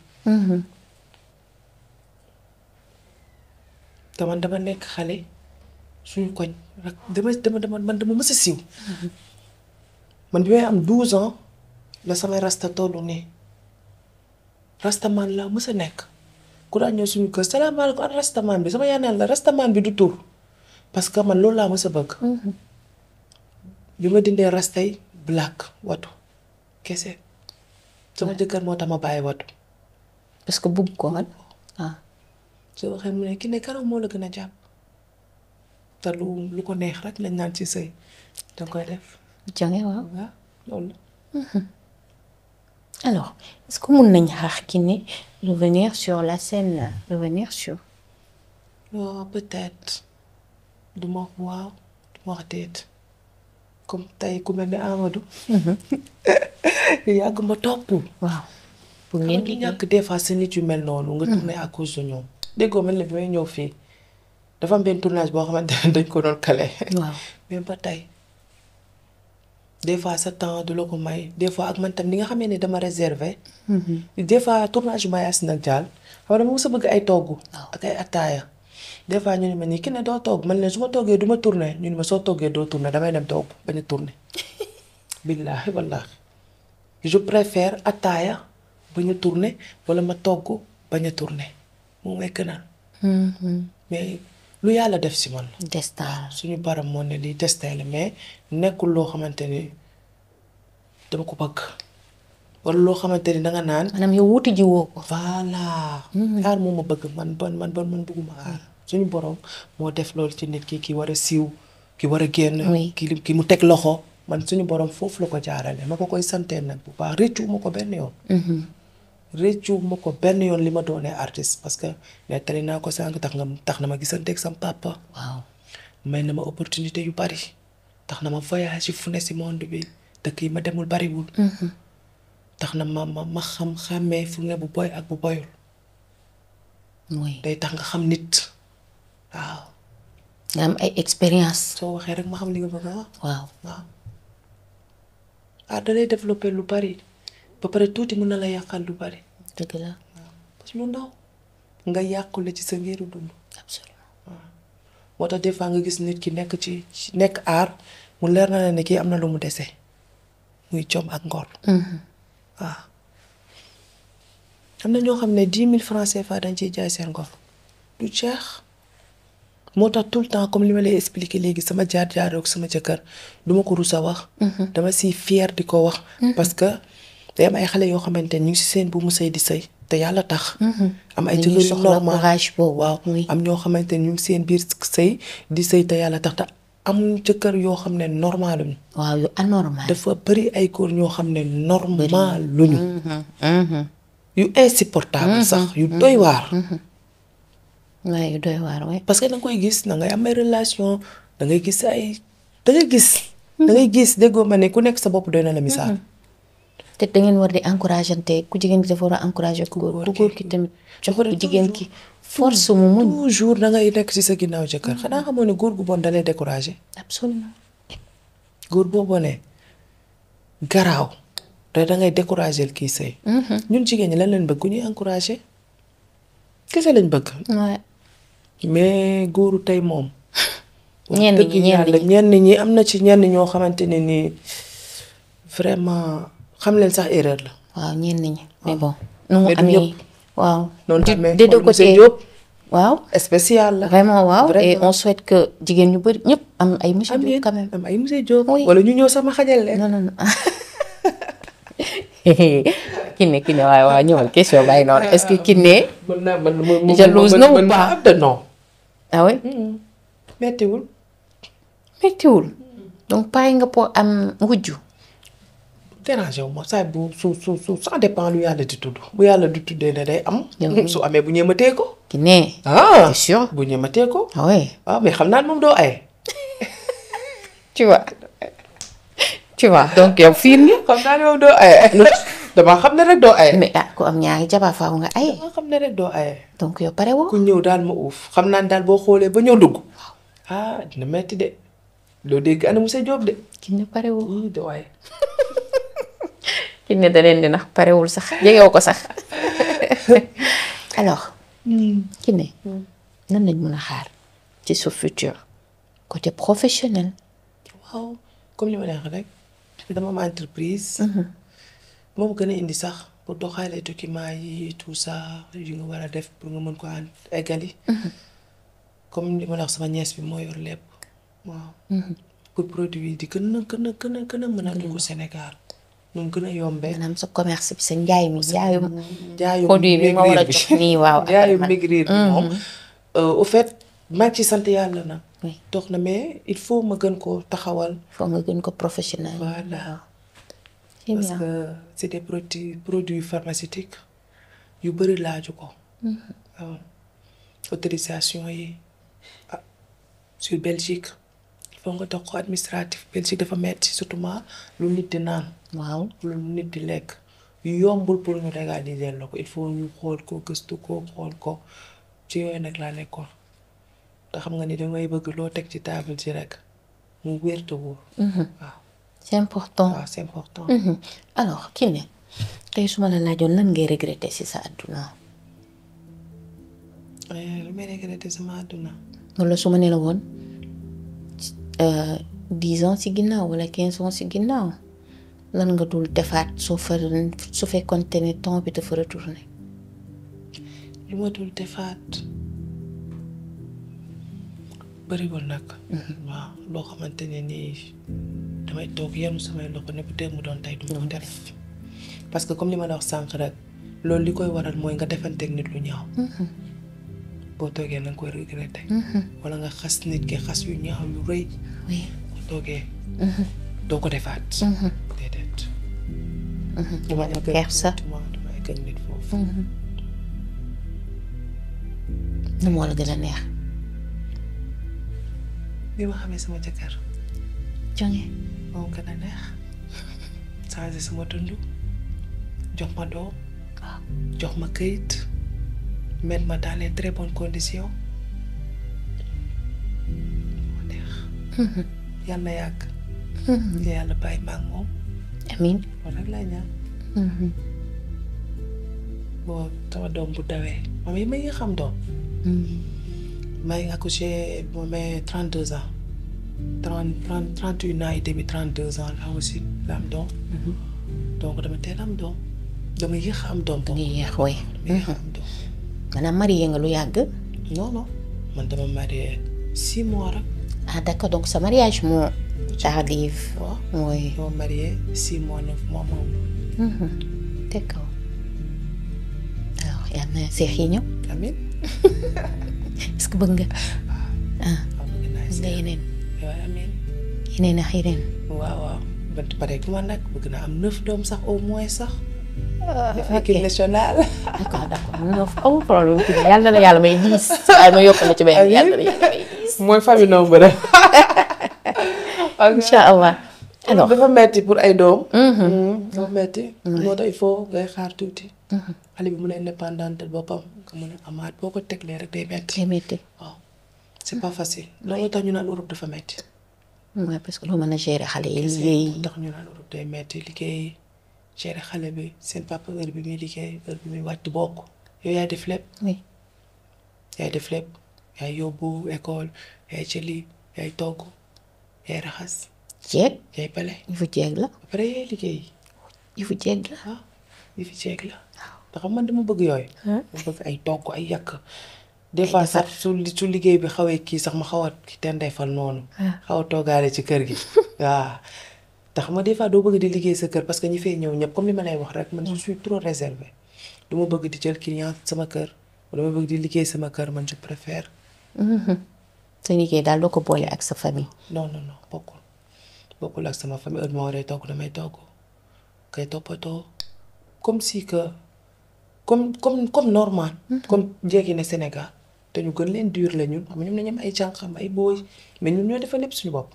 Speaker 1: te man dama nekk xale suñu koñ rek dama dama dama man dama mës a siiw man bi may am 12 ans la samay rasta tollu nii rastaman laa mës a nekk ku daan ñëw suñu kër salaamaaleykum an rastaman bi sama yaaneel la rastaman bi du tur parce que man loolu laa mës a bëgg bi ma dindee rastay black watu kese sama jëkkër moo tax ma bàyyi watu
Speaker 2: parce que bugg ko woon ah
Speaker 1: soo waxee mu ne ki ne kanam moo la gën a jàpp te lu lu ko neex rek lañ naan ci sëy danga koy def
Speaker 2: jange waaw
Speaker 1: waaw loolu
Speaker 2: alors est-ce que mun nañ xaar Kiné revenir sur la scène revenir sur
Speaker 1: waaw peut-être du ma wax waaw du ma wax déet comme tey ku mel ne Amadou. yàgg ma topp.
Speaker 2: waaw pour
Speaker 1: ngeen
Speaker 2: ngeen
Speaker 1: di
Speaker 2: liggéey
Speaker 1: ñàkk des fois sa nit yu mel noonu. nga tourné à cause de ñoom. déggoo mel ne bi may ñëw fii dafa am benn tournage boo xamante ne dañ ko doon kale.
Speaker 2: waaw
Speaker 1: mais ba tey des fois sa temps du la ko may des fois ak man tam ni nga xamee ne dama réservé. des fois tournage yu may as nag jaal xam nga dama mës a bëgg ay togg. ak ay attaaya. des fois ñu ne ma nii ki ne doo togg man leen su ma toggee du ma tourné ñu ne ma soo toggee doo tourné damay dem togg bañ a tourné. billaahi wallaahi je préfère attaaya bañ a tourné wala ma togg bañ a tourné moo may gënal. mais lu yàlla def si man la.
Speaker 2: destin
Speaker 1: suñu baram moo ne lii destin la mais nekkul loo xamante ni dama ko bëgg wala loo xamante ni danga naan.
Speaker 2: maanaam yow wuti ji woo ko
Speaker 1: voilà. aar moo ma bëgg man ban man ban man bëgguma aar. suñu borom moo def loolu ci nit ki ki war a siiw ki war a génn.
Speaker 2: Oui.
Speaker 1: ki ki mu teg loxo man suñu borom foofu la ko jaarale ma ko koy santee nag bu baax rëccu ma ko benn yoon. rëccu ma ko benn yoon li ma doonee artiste parce que nettali naa ko sànq tax nga tax na ma gisanteeg sam papa.
Speaker 2: waaw
Speaker 1: may na ma opportunité yu bari tax na ma voyage fu ne si monde bi dëkk yi ma demul bariwul. tax na ma ma ma xam xàmmee fu ne bu boy ak bu boyul
Speaker 2: mooy
Speaker 1: day tax nga xam nit waaw
Speaker 2: nga am ay expérience
Speaker 1: soo waxee rek ma xam li nga bëgg a wax
Speaker 2: waaw
Speaker 1: waaw ah da lay développer lu bari ba pare tuuti mën na la yàqal lu bari
Speaker 2: dëgg la
Speaker 1: parce que lu ndaw nga yàqule ci sa ngiru dund.
Speaker 2: absolument
Speaker 1: moo tax des fois nga gis nit ki nekk ci ci- nekk aar mu leer na la ne kii am na lu mu dese muy jom ak ngor. waaw am na ñoo xam ne dix mille francs CFA dañ ciy jaay seen ngor du jeex moo tax tout le temps comme li ma lay expliquer léegi sama jaar-jaar ak sama jëkkër duma ko rus a wax. dama si fier di ko wax. parce que day am ay xale yoo xamante ne ñu ngi si seen bu mu sëy di sëy te yàlla tax. am ay
Speaker 2: Dañuy
Speaker 1: jëkkër yu
Speaker 2: soxla
Speaker 1: normal
Speaker 2: courage boobu.
Speaker 1: waaw
Speaker 2: Oui.
Speaker 1: am ñoo xamante ne ñu ngi seen biir sëy di sëy te yàlla tax te am jëkkër yoo xam ne normaluñu
Speaker 2: waaw yu anormal
Speaker 1: dafa bëri ay góor ñoo xam ne normal luñu yu insupportable sax yu doy waar
Speaker 2: waaye yu doy waar waay
Speaker 1: parce que da nga koy gis da ngay am ay relation da ngay gis ay da ngay gis da ngay gis déggoo ma ne ku nekk sa bopp doy na la misaal
Speaker 2: te da ngeen war di encourageante ku jigéen ki dafa war a encouragé ku góor ku góor ki tamit jox ku jigéen ki force mu muñ
Speaker 1: toujours da ngay nekk ci sa ginnaaw jëkkër xanaa xamoo ne góor gu bon da lay découragé
Speaker 2: absolument
Speaker 1: góor boo bonee garaaw te da ngay découragé kii sëy ñun jigéen ñi lan leen bëgg ku ñuy encouragé kese lañ bëgg
Speaker 2: waaye
Speaker 1: mais góoru tey moom. wax
Speaker 2: Ñenn
Speaker 1: dëgg
Speaker 2: ñi, ñenn
Speaker 1: yàlla
Speaker 2: ñi.
Speaker 1: ñenn ñi am na ci ñenn ñoo xamante ne nii vraiment xam leen sax erreur la.
Speaker 2: waaw ñenn ñi mais bon nu mu
Speaker 1: Mais du
Speaker 2: amee
Speaker 1: ñëpp.
Speaker 2: waaw
Speaker 1: noonu
Speaker 2: di
Speaker 1: tamit
Speaker 2: des deux
Speaker 1: xool monsieur
Speaker 2: côtés
Speaker 1: Diop
Speaker 2: waaw
Speaker 1: spécial la.
Speaker 2: vraiment waaw et
Speaker 1: Vraiment.
Speaker 2: on souhaite que jigéen ñu bëri ñëpp am ay monsieur Diop
Speaker 1: amiin
Speaker 2: quand même
Speaker 1: am ay monsieur Diop.
Speaker 2: Oui.
Speaker 1: wala ñu ñëw sama xajal leen.
Speaker 2: non non non Kiné Kiné waaye waaw ñëwal question bàyyi noonu est-ce que Kiné
Speaker 1: mën naa mën mën
Speaker 2: Jalouse na ou
Speaker 1: mën
Speaker 2: pas?
Speaker 1: am de non.
Speaker 2: ah oui
Speaker 1: mettiwul.
Speaker 2: méttiwul donc pare nga pour am wujju
Speaker 1: dérangé wu ma saa bu su su su ça dépend lu yàlla di tudd bu yàlla di tuddee ne day am.
Speaker 2: Yow-
Speaker 1: su amee bu ñeematee ko.
Speaker 2: Kiné
Speaker 1: ah
Speaker 2: c'est sûr
Speaker 1: bu ñeematee ko.
Speaker 2: ah oui
Speaker 1: waaw mais xam naa ne moom doo ay.
Speaker 2: tu vois tu vois donc yow fiir nga
Speaker 1: xam naa ne moom doo aye dama xam ne rek doo aye
Speaker 2: mais ah ku am ñaari jabar faaw nga ay
Speaker 1: dama xam ne rek doo aye
Speaker 2: donc yow pare woo
Speaker 1: ku ñëw daal ma uuf xam naa ne daal boo xoolee ba ñëw dugg ah dina metti de loo dégg ana monsieur Diop de
Speaker 2: Kiné pare woo
Speaker 1: ii doo aye
Speaker 2: Kiné da leen di nax parewul sax jegewoo ko sax alors Kiné nan lañ mën a xaar ci sa futur côté professionnel
Speaker 1: waaw comme li ma leen wax rek dama am entreprise moom gën a indi sax pour doxalee documents yi tout ça yu nga war a def pour nga mën ko an eggali comme li ma la wax sama ñees bi moo yor lépp waaw pour produit yi di gën a gën a gën a gën a mën a dugg Sénégal nu mu gën a yombee
Speaker 2: maanaam sa commerce bi sa njaay mi njaayum
Speaker 1: jaayum
Speaker 2: produit bi nga war a jox nii waaw
Speaker 1: jaayum
Speaker 2: man-
Speaker 1: maigrir bi moom au fait maa ngi ci sant yàlla na
Speaker 2: Oui.
Speaker 1: dox na mais il faut ma gën ko taxawal
Speaker 2: foo nga gën ko professionnel
Speaker 1: voilà
Speaker 2: c'est
Speaker 1: parce
Speaker 2: bien
Speaker 1: que c'est des produits produits pharmaceutiques yu bëri laaju ko waaw autorisation yi ah sur Belgique il faut nga dox ko administratif Belgique dafa metti surtout ma lu nit di naan
Speaker 2: waaw
Speaker 1: lu nit di lekk yombul pour ñu légaliser la ko il faut ñu xool ko gëstu ko xool ko ci yooyu nag laa nekkoon te xam nga ni dangay bëgg loo teg ci table ci rek mu wér te wóor waaw
Speaker 2: c'est important
Speaker 1: waaw c'est important
Speaker 2: Mhm. alors Kiné tey su ma la laajoon lan ngay regretter ci sa àdduna
Speaker 1: Eh, lu may regretté sama àdduna
Speaker 2: wala su ma ne la woon euh, dix ans ci ginnaaw wala quinze ans ci ginnaaw lan nga dul defaat soo fa su fekkoonte ne temps bi dafa retourné
Speaker 1: lu ma dul defaat bëriwul nag waaw loo xamante ne nii damay toog yenu samay loxo ne bu dee mu doon tey du ma ko def parce que comme li ma la wax sànq rek loolu li koy waral mooy nga defanteeg nit lu ñaaw boo toogee na nga koy regretter wala nga xas nit ki xas yu ñaaw yu rëy
Speaker 2: oui
Speaker 1: boo toogee doo ko defaat déedéet duma egg
Speaker 2: kersa.
Speaker 1: duma duma egg ak nit foofu
Speaker 2: nu moo la gën a neex
Speaker 1: bi ma xamee sama jëkkër
Speaker 2: jonge
Speaker 1: moom gën a neex changé sama dund jox ma doom jox ma këyit mettre ma dans les très bonnes conditions moo neex yàlla na yàgg te yàlla bàyyi ma ak moom
Speaker 2: amin
Speaker 1: loolu rek lay ñaan boo sama doom bu dawee moom yi ma ngi xam doom maa ngi accouché bu ma amee trente deux ans trente trente trente une ans et demi trente deux ans là aussi la am doom donc dama teel am doom dama yéex a am doom
Speaker 2: da
Speaker 1: boobu
Speaker 2: ngay yeex way
Speaker 1: dama yéex a am doom
Speaker 2: maanaam marié nga lu yàgg
Speaker 1: non non man dama marié six mois rek
Speaker 2: ah d'accord donc sa mariage moo tardive
Speaker 1: waaw
Speaker 2: oui
Speaker 1: dama marié six mois neuf mois moom
Speaker 2: d'accord alors yal na seex yi ñëw
Speaker 1: amin
Speaker 2: est-ce que bëgg nga
Speaker 1: waaw bëgg naa
Speaker 2: bëgg
Speaker 1: si
Speaker 2: nga yeneen
Speaker 1: waaw amin
Speaker 2: yeneen ak yeneen
Speaker 1: waaw waaw ba pare ku ma nag bëgg naa am neuf doom sax au moins sax def
Speaker 2: ok
Speaker 1: équipe nationale
Speaker 2: d'accord d'accord non amul problème kii yàlla na yàlla may diis waaye ma yokkal la ci benn yàlla na yàlla may diis
Speaker 1: mooy famille nombre rek
Speaker 2: incha allah alors
Speaker 1: dafa metti pour ay doom dafa metti moo tax il faut ngay xaar tuuti xale bi mun a indépendante boppam nga mun a amaat boo ko teglee rek day metti
Speaker 2: day métti
Speaker 1: waaw c'est pas facile loolu tax ñu naan Europe dafa metti
Speaker 2: mooy parce que loo mën a gérer xale yi liggéey
Speaker 1: ndax ñu naan Europe day metti liggéey gérer xale bi seen papa heure bi muy liggéey heure bi muy wàcc bokk yow yaay def lépp
Speaker 2: oui
Speaker 1: yaay def lépp yaay yóbbu école yaay jëli yaay togg yaay raxas
Speaker 2: jeeg
Speaker 1: yaay bale
Speaker 2: yëfu jeeg la
Speaker 1: ba pare yaay liggéey
Speaker 2: yëfu jeeg la
Speaker 1: ah yi fi ceeg la ndax man dama bëgg yooyu dama bëgg ay togg ay yàq des fois sax su su liggéey bi xawee kii sax ma xaw a ki ten day fal noonu xaw a toogaale ci kër gi waaw tax ma des fois doo bëgg di liggéey sa kër parce que ñi fay ñëw ñëpp comme li ma lay wax rek man je suis trop réservé du ma bëgg di jël client sama kër wala ma bëgg di liggéey sama kër man je préfère
Speaker 2: sa liggéey daal doo ko boole ak sa famille
Speaker 1: non non non bokkul bokkul ak sama famille heure ma waree togg damay togg kay toppatoo comme si que comme comme comme normal. comme jéegi ne Sénégal te ñu gën leen dur la ñun xam nga ñoom dañu am ay jànqam ay booy mais ñun ñooy defal lépp suñu bopp.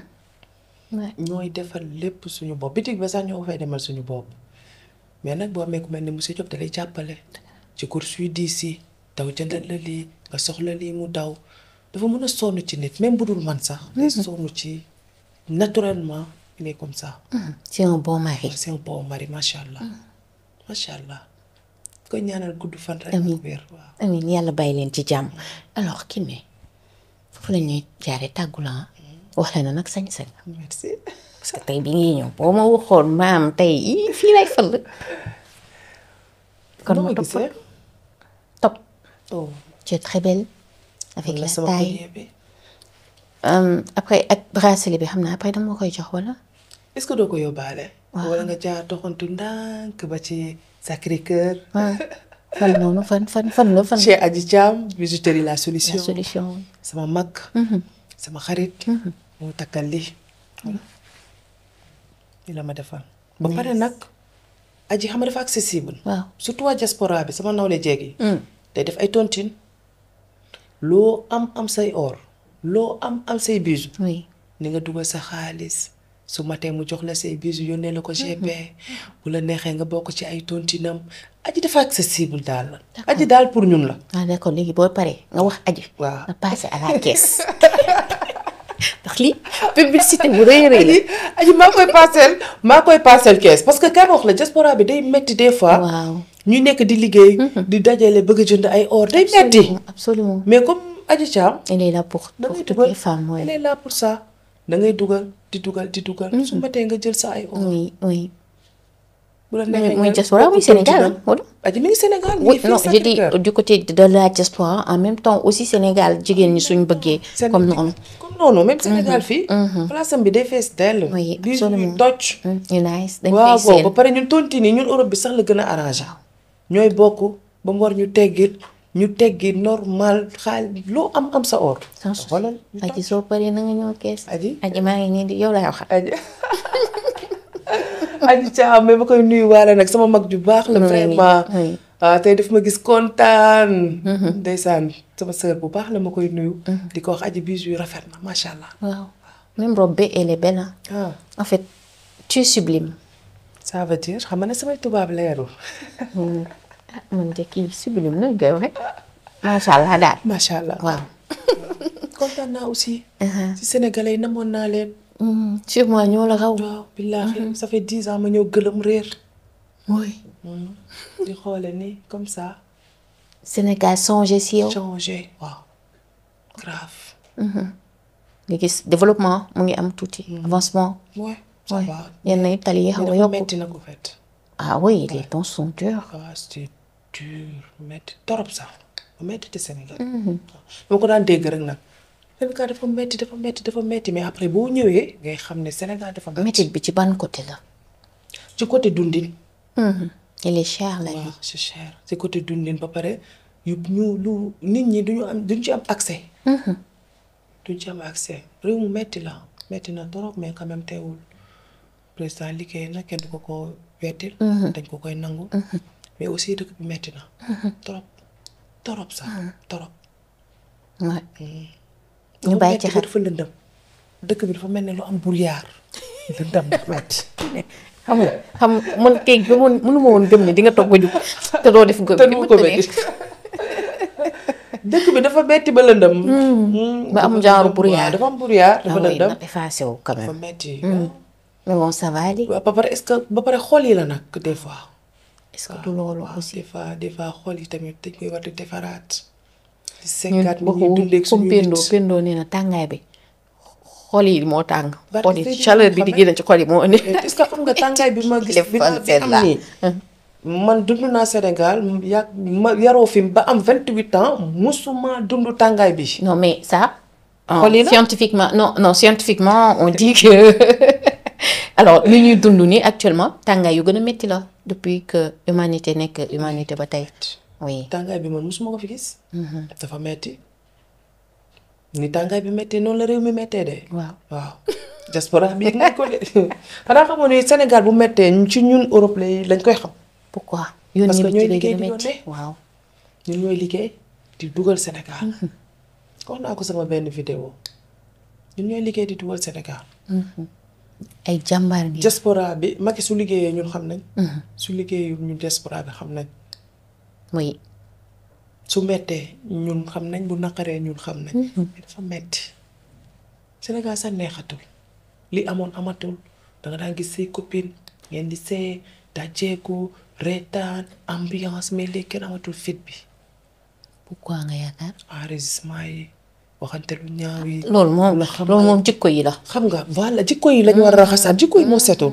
Speaker 1: ñooy defal lépp suñu bopp bitig ba sax ñoo ko fay demal suñu bopp mais nag boo amee ku mel ni monsieur Diop da lay jàppale ci course yu diis yi daw jëndal la lii nga soxla lii mu daw dafa mën a sonn ci nit même bu dul man sax. day sonn ci naturellement il est comme ça.
Speaker 2: c'est un bon mari
Speaker 1: c'est un bon mari macha allah macha allah koy ñaanal gudd fan rek.
Speaker 2: Amiin.
Speaker 1: wér waaw.
Speaker 2: amiin yàlla bàyyi leen ci jàmm alors Kiné foofu la ñuy jaaree tàggu la wax la na nag sañ-sañ
Speaker 1: merci.
Speaker 2: parce que tey bi ngi ñëw boo ma waxoon maam tey ii fii lay fël kon
Speaker 1: noo
Speaker 2: ma
Speaker 1: ma
Speaker 2: topp
Speaker 1: gisee.
Speaker 2: top
Speaker 1: oh
Speaker 2: tu es très belle avec
Speaker 1: wala
Speaker 2: la
Speaker 1: sama
Speaker 2: taille
Speaker 1: collier bi.
Speaker 2: Euh, après ak bracelet bi xam naa après dama koy jox wala
Speaker 1: est-ce que doo ko yóbbaale.
Speaker 2: Waaw.
Speaker 1: wala nga jaar doxantu ndànk ba ci Sacré-Cœur.
Speaker 2: ah fan noonu fan fan fan la fan
Speaker 1: chez Adji Thiam bijouterie la
Speaker 2: la
Speaker 1: solution.
Speaker 2: solution
Speaker 1: sama mag. sama xarit. mu takkal lii. voilà li la ma defal. ba pare nag aji xam nga dafa accessible.
Speaker 2: waaw
Speaker 1: surtout waa diaspora bi sama nawle jeeg yi. day def ay tontine loo am am say or loo am am say bijoux
Speaker 2: oui
Speaker 1: ni nga dugal sa xaalis su matee mu jox la say bijoux yónnee la ko GP bu la neexee nga bokk ci ay tontinam aji dafa accessible daal aji daal pour ñun la
Speaker 2: ah d'accord léegi boo paree nga wax aji
Speaker 1: waaw.
Speaker 2: nga passé à la caisse ndax lii publicité bu rëy a rëy la
Speaker 1: aji aji maa koy paaseel maa koy paaseel kees parce que kay wax la diaspora bi day metti des fois
Speaker 2: waaw
Speaker 1: ñu nekk di liggéey di dajale bëgg a jënd ay or day metti
Speaker 2: absolument absolument
Speaker 1: mais comme aji Thiam
Speaker 2: elle est là pour
Speaker 1: da
Speaker 2: pour
Speaker 1: ngay
Speaker 2: toutes
Speaker 1: dugal
Speaker 2: les femmes
Speaker 1: elle
Speaker 2: ouais.
Speaker 1: est là pour ça da ngay dugal di dugal di dugal su matee nga jël sa ay or
Speaker 2: oui oui
Speaker 1: bu la
Speaker 2: muy
Speaker 1: neexee
Speaker 2: muy
Speaker 1: nga
Speaker 2: diaspora muy
Speaker 1: bokk
Speaker 2: Sénégal
Speaker 1: tontinam.
Speaker 2: wala
Speaker 1: aji mi ngi Sénégal mi
Speaker 2: oui
Speaker 1: ngi fii
Speaker 2: non je dis
Speaker 1: Sacré-Cœur.
Speaker 2: du côté de la diaspora en même temps aussi Sénégal jigéen ñi suñ bëggee
Speaker 1: Séné-
Speaker 2: comme noonu
Speaker 1: comme noonu même Sénégal fii place am bi day fees dell
Speaker 2: Oui,
Speaker 1: di
Speaker 2: absolument.
Speaker 1: toj
Speaker 2: Hmm, ñu nice dañ
Speaker 1: waaw
Speaker 2: koy
Speaker 1: waaw ba
Speaker 2: seen
Speaker 1: pare ñun tontine yi ñun Europe bi sax la gën a arrangé ñooy bokk ba mu war ñu teggit ñu teggi normal xaal loo am am sa or
Speaker 2: sans souci
Speaker 1: xoolal ñu
Speaker 2: aji soo paree na nga ñëw kees
Speaker 1: Aji.
Speaker 2: aji maa ngi nii di yow laay wax
Speaker 1: aji aji Thiam mais ma koy nuyu waale nag sama mag ju baax la
Speaker 2: Oui,
Speaker 1: vraiment
Speaker 2: oui.
Speaker 1: ah tey daf ma gis kontaan ndeysaan sama sœur bu baax la ma koy nuyu di ko wax aji bijoux yu rafet na macha allah
Speaker 2: waaw même robe bi elle est belle hein.
Speaker 1: ah
Speaker 2: en fait tu es sublime
Speaker 1: ça veut dire xam nga ne samay tubaab leerul
Speaker 2: ah man de kii sublime nu ñu koy waxee macha allah daal
Speaker 1: macha allah
Speaker 2: waaw
Speaker 1: kontaan naa aussi si sénégalais yi namoon naa leen
Speaker 2: Hmm, sûrement ñoo la raw
Speaker 1: waaw billaahi ça fait dix ans ma ñëw gëlëm réer
Speaker 2: oui
Speaker 1: di xoole ni comme ça
Speaker 2: Sénégal songé si yow
Speaker 1: changé waaw grave
Speaker 2: nga gis développement mu ngi am tuuti avancement
Speaker 1: ouais ça
Speaker 2: oui
Speaker 1: va
Speaker 2: yenn yi tali yi xaw a
Speaker 1: dafa
Speaker 2: yokku
Speaker 1: metti nag ko fait
Speaker 2: ah oui les temps sont durs
Speaker 1: waaw c'était dur metti torop sax ba metti te Sénégal dama ko daan dégg rek nag Sénégal dafa metti dafa metti dafa metti mais après boo ñëwee ngay xam ne Sénégal dafa metti
Speaker 2: métit bi ci ban côté la
Speaker 1: ci côté dundin
Speaker 2: il est cher la
Speaker 1: waaw
Speaker 2: vie
Speaker 1: c'est cher ci côté dundin ba pare yu ñu lu nit ñi duñu am duñ ci am accès duñ ci am accès réew mu metti la metti na trop mais quand même teewul président liggéey na kenn du ko ko weddil dañ ko koy nangu mais aussi dëkk bi metti na trop trop sax trop
Speaker 2: ouais
Speaker 1: dafa
Speaker 2: ñu bàyyi
Speaker 1: metti
Speaker 2: ci
Speaker 1: ba
Speaker 2: xel
Speaker 1: dafa lëndëm dëkk bi dafa mel ne lu am brouillard lëndëm dafa metti
Speaker 2: xam nga xam man kay gëmoon mënu ma woon gëm ne di nga toog ba jug te doo def gëm
Speaker 1: te du ko metti dëkk bi dafa metti ba lëndëm
Speaker 2: ba am genre brouillard.
Speaker 1: dafa am brouillard
Speaker 2: ah
Speaker 1: dafa
Speaker 2: oui
Speaker 1: lëndëm
Speaker 2: na effacé wu quand
Speaker 1: dafa
Speaker 2: même
Speaker 1: metti
Speaker 2: mais bon ça va aller
Speaker 1: waaw ba pare est-ce que ba pare xol yi la nag des fois
Speaker 2: est-ce que du loolu
Speaker 1: waaw
Speaker 2: aussi
Speaker 1: des fois des fois xol yi tamit dañ koy war di defaraat di
Speaker 2: ñun
Speaker 1: seggaat ni ñuy dundee ak
Speaker 2: comme
Speaker 1: suñu
Speaker 2: Pendo
Speaker 1: nit
Speaker 2: Pendo nee na tàngaay bi xol yi moo tàng
Speaker 1: Barke
Speaker 2: xol yi
Speaker 1: Seydina
Speaker 2: chaleur bi di
Speaker 1: Mohamed.
Speaker 2: génn ci xol yi moo indi
Speaker 1: est-ce que xam nga tàngaay bi ma gis
Speaker 2: Les
Speaker 1: bi ma bi
Speaker 2: Français
Speaker 1: am
Speaker 2: là.
Speaker 1: nii man dund naa Sénégal ya ma yaroo fi ba am vingt-huit ans musuma dund tàngaay bi
Speaker 2: non mais ça euh,
Speaker 1: Xol yi la?
Speaker 2: scientifiquement non non scientifiquement on dit que alors li ñuy dund nii actuellement tàngaay yu gën a métti la depuis que humanité nekk humanité ba tey oui
Speaker 1: tàngaay bi man musuma ko fi gis dafa metti ni tàngaay bi mettee noonu la réew mi mettee de
Speaker 2: waaw
Speaker 1: waaw diaspora bi yëg nañ ko de xanaa xamoon ni Sénégal bu mettee ci ñun Europe lay lañ koy xam
Speaker 2: pourquoi yoon
Speaker 1: Parce
Speaker 2: ñi
Speaker 1: que
Speaker 2: bi
Speaker 1: ñooy
Speaker 2: ci lay gën a
Speaker 1: liggéey di
Speaker 2: métti
Speaker 1: yónnee.
Speaker 2: waaw
Speaker 1: ñun ñooy liggéey di dugal Sénégal wax naa ko sama benn vidéo ñun ñooy liggéey di dugal Sénégal
Speaker 2: ay jàmbaar ngi
Speaker 1: diaspora bi Macky su liggéeyee ñun xam nañ su liggéeyee ñun diaspora bi xam nañ
Speaker 2: oui
Speaker 1: su mettee ñun xam nañ bu naqaree ñun xam nañ mais dafa metti Sénégal sax neexatul li amoon amatul danga daan gis say copine ngeen di see dajeeku reetaan ambiance mais léegi kenn amatul fit bi
Speaker 2: pourquoi nga yaakaar
Speaker 1: enregistrement yi waxante lu ñaaw yi
Speaker 2: loolu moom
Speaker 1: la xam
Speaker 2: loolu moom jikko yi la
Speaker 1: xam nga voilà jikko yi lañu war a raxasaat jikko yi moo setul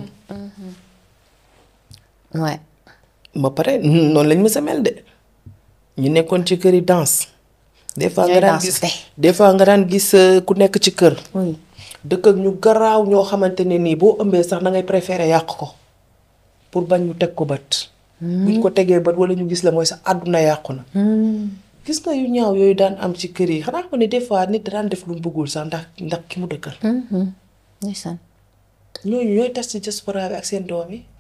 Speaker 2: ouais
Speaker 1: ba pare noonu lañ mës a mel de ñu nekkoon ci kër yi danse des fois nga
Speaker 2: Ñooy
Speaker 1: daan
Speaker 2: danse
Speaker 1: gis
Speaker 2: tey.
Speaker 1: des fois nga daan gis euh, ku nekk ci kër
Speaker 2: oui
Speaker 1: dëkk ak ñu garaaw ñoo xamante ne nii boo ëmbee sax da ngay préférer yàq ko pour bañ ñu teg ko bët buñ ko tegee bët wala ñu gis la mooy sa àdduna yàqu na gis nga yu ñaaw yooyu daan am ci kër yi xanaa ko ne des fois nit daan def lu mu bëggul sax ndax ndax ki mu dëkkal
Speaker 2: ndeysaan
Speaker 1: ñooñu ñooy tas ci diaspora bi ak seen doom yi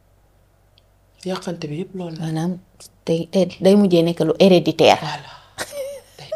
Speaker 1: yàqante bi yëpp loolu la
Speaker 2: maanaam day day day mujjee nekk lu héréditaire
Speaker 1: voilà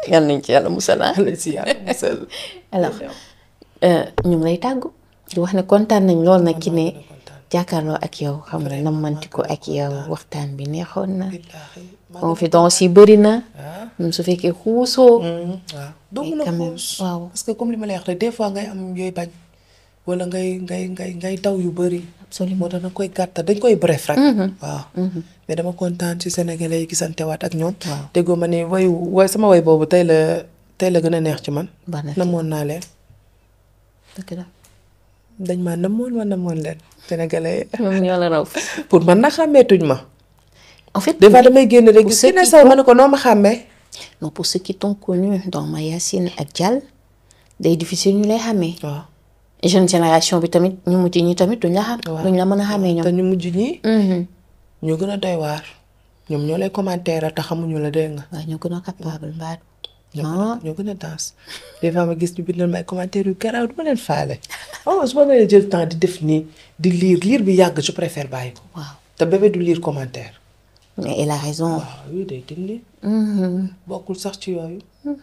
Speaker 2: yal nañ ci yàlla musal ah.
Speaker 1: Yàlla si yàlla musal.
Speaker 2: alors ñu ngi lay tàggu di wax ne kontaan nañ lool nag ki ne jàkkaarloo ak yow xam nga nammanti ko ak yow waxtaan bi neexoon na confidence yi bëri na même su fekkee xuusoo
Speaker 1: waaw doo mën a
Speaker 2: quand même,
Speaker 1: xuus
Speaker 2: waaw.
Speaker 1: parce que comme li ma lay wax rek des fois ngay am yooyu bañ wala ngay ngay ngay ngay daw yu bëri
Speaker 2: Absolument.
Speaker 1: moo tax dañ koy gàttal dañ koy bref rek waaw mais dama kontaan ci sénégalais yi gisantewaat ak ñoom
Speaker 2: Waaw.
Speaker 1: déggoo ma ni wayu way sama way boobu tey la tey la gën a neex ci man
Speaker 2: Baax na ci.
Speaker 1: namoon naa leen
Speaker 2: dëgg la
Speaker 1: dañ maa namoon ma namoon leen sénégalais yi
Speaker 2: moom ñoo la raw
Speaker 1: pour man na xàmmeetuñ ma
Speaker 2: en fait
Speaker 1: des fois damay génn rek
Speaker 2: Pour
Speaker 1: gis
Speaker 2: ceux
Speaker 1: ki ne
Speaker 2: qui
Speaker 1: saw ma ne ko noo ma xàmmee
Speaker 2: non pour ceux qui t'ont connu dans Mayacine ak Dial day difficile ñu lay xàmmee
Speaker 1: waaw
Speaker 2: jeune génération bi tamit ñu mujj ñi tamit duñ la xam duñ la mën a xàmmee
Speaker 1: te
Speaker 2: ñoom
Speaker 1: ñu mujj ñi
Speaker 2: Mhm.
Speaker 1: ñoo gën a doy waar ñoom ñoo lay commentaire te xamuñu la dégg nga
Speaker 2: waaw ñoo gën a capable mbaat
Speaker 1: ñoo
Speaker 2: ah
Speaker 1: ñoo gën a danse des fois ma gis ñu bindal may commentaire yu garaaw du ma leen faale oh su ma nee jël temps di def nii di lire lire bi yàgg je préfère bàyyi ko
Speaker 2: waaw
Speaker 1: te bébé du lire commentaire
Speaker 2: mais elle a raison
Speaker 1: waaw yooyu day dindi
Speaker 2: Mhm.
Speaker 1: bokkul sax ci yooyu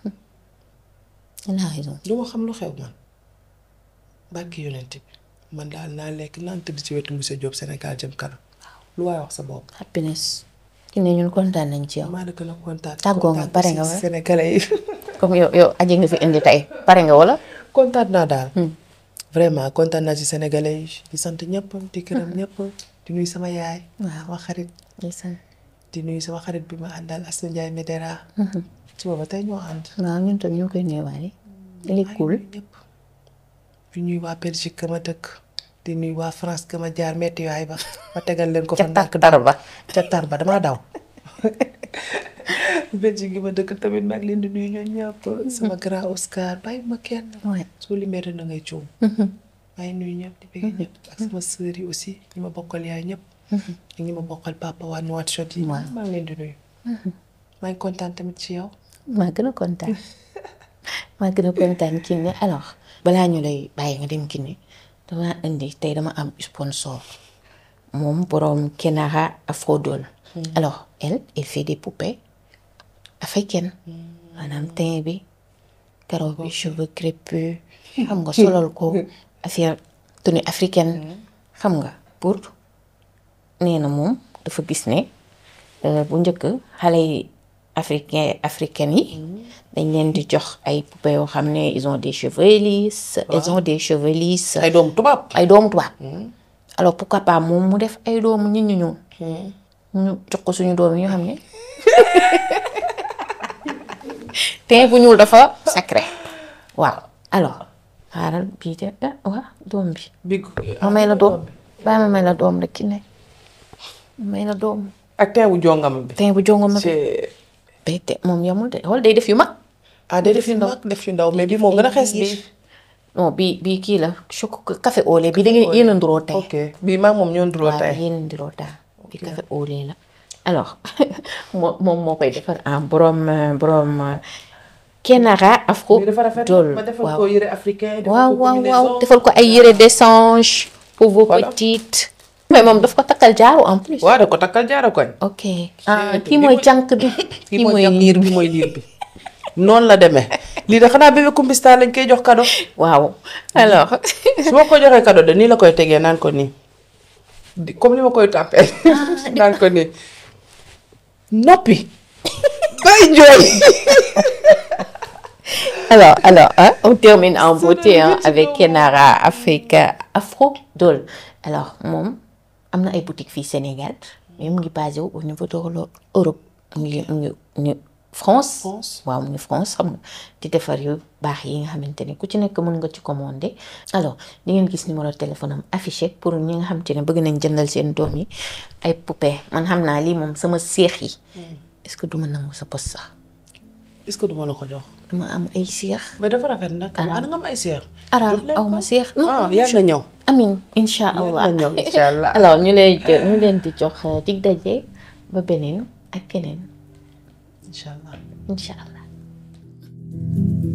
Speaker 2: elle a raison
Speaker 1: du ma xam lu xew man barki yonent bi man daal naa lekk naan tëdd ci wetu monsieur Diop Sénégal jëm kanam lu waay wax sa bopp
Speaker 2: happiness ki ne ñun kontaan nañ ci yow
Speaker 1: maa la gën a kontaan
Speaker 2: Tàggoo nga,
Speaker 1: kontaan
Speaker 2: pare
Speaker 1: aussi
Speaker 2: nga wala?
Speaker 1: sénégalais yi
Speaker 2: comme yow yow aji nga fi indi tey pare nga wala
Speaker 1: kontaan naa daal vraiment kontaan naa ci sénégalais yi di sant ñëpp di gërëm ñëpp di nuyu sama yaay
Speaker 2: Waaw.
Speaker 1: sama xarit
Speaker 2: ndeysaan
Speaker 1: di nuyu sama xarit bi ma àndal Astou Ndiaye Medera suba ba tey ñoo ànd
Speaker 2: waaw ñun tam ñu ngi koy nuyuwaale il est
Speaker 1: maa ngi
Speaker 2: cool
Speaker 1: nuyu ñëpp di nuyu waa Belgique ka ma dëkk di nuyu waa France ka ma jaar metti yaay ba ma tegal leen ko fa
Speaker 2: ca
Speaker 1: ndànk
Speaker 2: tàkk dara ba
Speaker 1: ca tar ba damaa daw Belgique gi ma dëkk tamit maa ngi leen di nuyu ñoom ñëpp sama grand Oscar bàyyi ma kenn
Speaker 2: Ouais.
Speaker 1: soo limee rek na ngay cuum maa ngi nuyu ñëpp di bëgg ñëpp ak sama sœur yi aussi ñi ma bokkal yaay ñëpp ak ñi ma bokkal papa waa Nouakchott yi
Speaker 2: Waaw.
Speaker 1: maa ngi leen di nuyu maa ngi kontaan tamit ci yow
Speaker 2: maa gën a kontaan maa gën a kontaan Kiné alors balaa ñu lay bàyyi nga dem Kiné dama indi tey dama am sponsor moom borom Kenara Afrodol alors elle elle fait des poupées africaines maanaam teint bi karaw bi cheveux crépus xam nga solal ko affaire tenue africaine xam nga pour nee na moom dafa gis ne euh, bu njëkk xale yi africain africaines yi dañ leen di jox ay poupées yoo xam ne ils ont des cheveux lisses ils ont des cheveux lisses
Speaker 1: ay doomu tubaab
Speaker 2: ay doomu tubaab alors pourquoi pas moom mu def ay doomu nit ñu ñuul ñu jox ko suñu doom yi ñu xam ne teint bu ñuul dafa sacré waaw alors xaaral bii de ah waaw doom bi
Speaker 1: bi
Speaker 2: ma may la doom bàyyi ma may la doom rek ki ne ma may la doom
Speaker 1: ak teewu jongama bi
Speaker 2: teint bu jongo ma
Speaker 1: c'est
Speaker 2: day te moom yamul de xool day def yu mag
Speaker 1: ah day def yu mag def yu ndaw mais bi moo gën a xees bi
Speaker 2: non bii bii kii la choco café au lait bi da ngeen yéen a nduroo tey
Speaker 1: ok bii maa moom ñoo nduroo
Speaker 2: waaw
Speaker 1: tey
Speaker 2: yéen a nduroo taa bi café au lait la alors moo moom moo koy defar en borom euh, borom euh, Kenara Afro
Speaker 1: bii dafa rafet
Speaker 2: Doll
Speaker 1: ma defal
Speaker 2: waaw
Speaker 1: ko yëre africain defal
Speaker 2: waaw
Speaker 1: ko
Speaker 2: waaw
Speaker 1: combinaison.
Speaker 2: waaw defal ko ay yére d'échange pour vos
Speaker 1: Voilà.
Speaker 2: petites mais moom daf ko takkal jaaru en plus
Speaker 1: waaw da ko takkal jaara koñ
Speaker 2: ok ah
Speaker 1: Kii
Speaker 2: kii mooy jànk bi kii mooy
Speaker 1: jàpp
Speaker 2: liir
Speaker 1: bi
Speaker 2: bi
Speaker 1: mooy liir bi noonu la demee lii de xanaa bébé kumbista lañ koy jox cadeau
Speaker 2: waaw alors
Speaker 1: su ma ko joxee cadeau de nii la koy tegee naan ko nii di- comme li ma koy tàppee naan ko nii noppi bay jooy
Speaker 2: alors alors hein, on termine en beauté hein, avec Kenara Africa Afro Doll alors moom am na ay boutique fii Sénégal mais mu ngi basé wu au niveau de l'Europe mu ngi mu ngi mu ngi France
Speaker 1: France.
Speaker 2: waaw mu ngi France xam nga di defar yu baax yi nga xamante ne ku ci nekk mën nga ci commander alors di ngeen gis numéro téléphone am affiché pour ñi nga xamante ne bëgg nañ jëndal seen doom yi ay poupée man xam naa lii moom sama seex yi est-ce que duma nangu sa poste sax
Speaker 1: est-ce que duma la ko jox
Speaker 2: dama am ay seex
Speaker 1: mais dafa rafet nag ana nga am ay seer
Speaker 2: ara
Speaker 1: Jox leen
Speaker 2: aw
Speaker 1: ko.
Speaker 2: ma seex
Speaker 1: ah yàlla na ñëw
Speaker 2: amin incha allah
Speaker 1: yàlla na ñëw incha allah
Speaker 2: alors ñu lay jë- ñu leen di jox euh, dig daje ba beneen ak keneen
Speaker 1: incha allah
Speaker 2: incha allah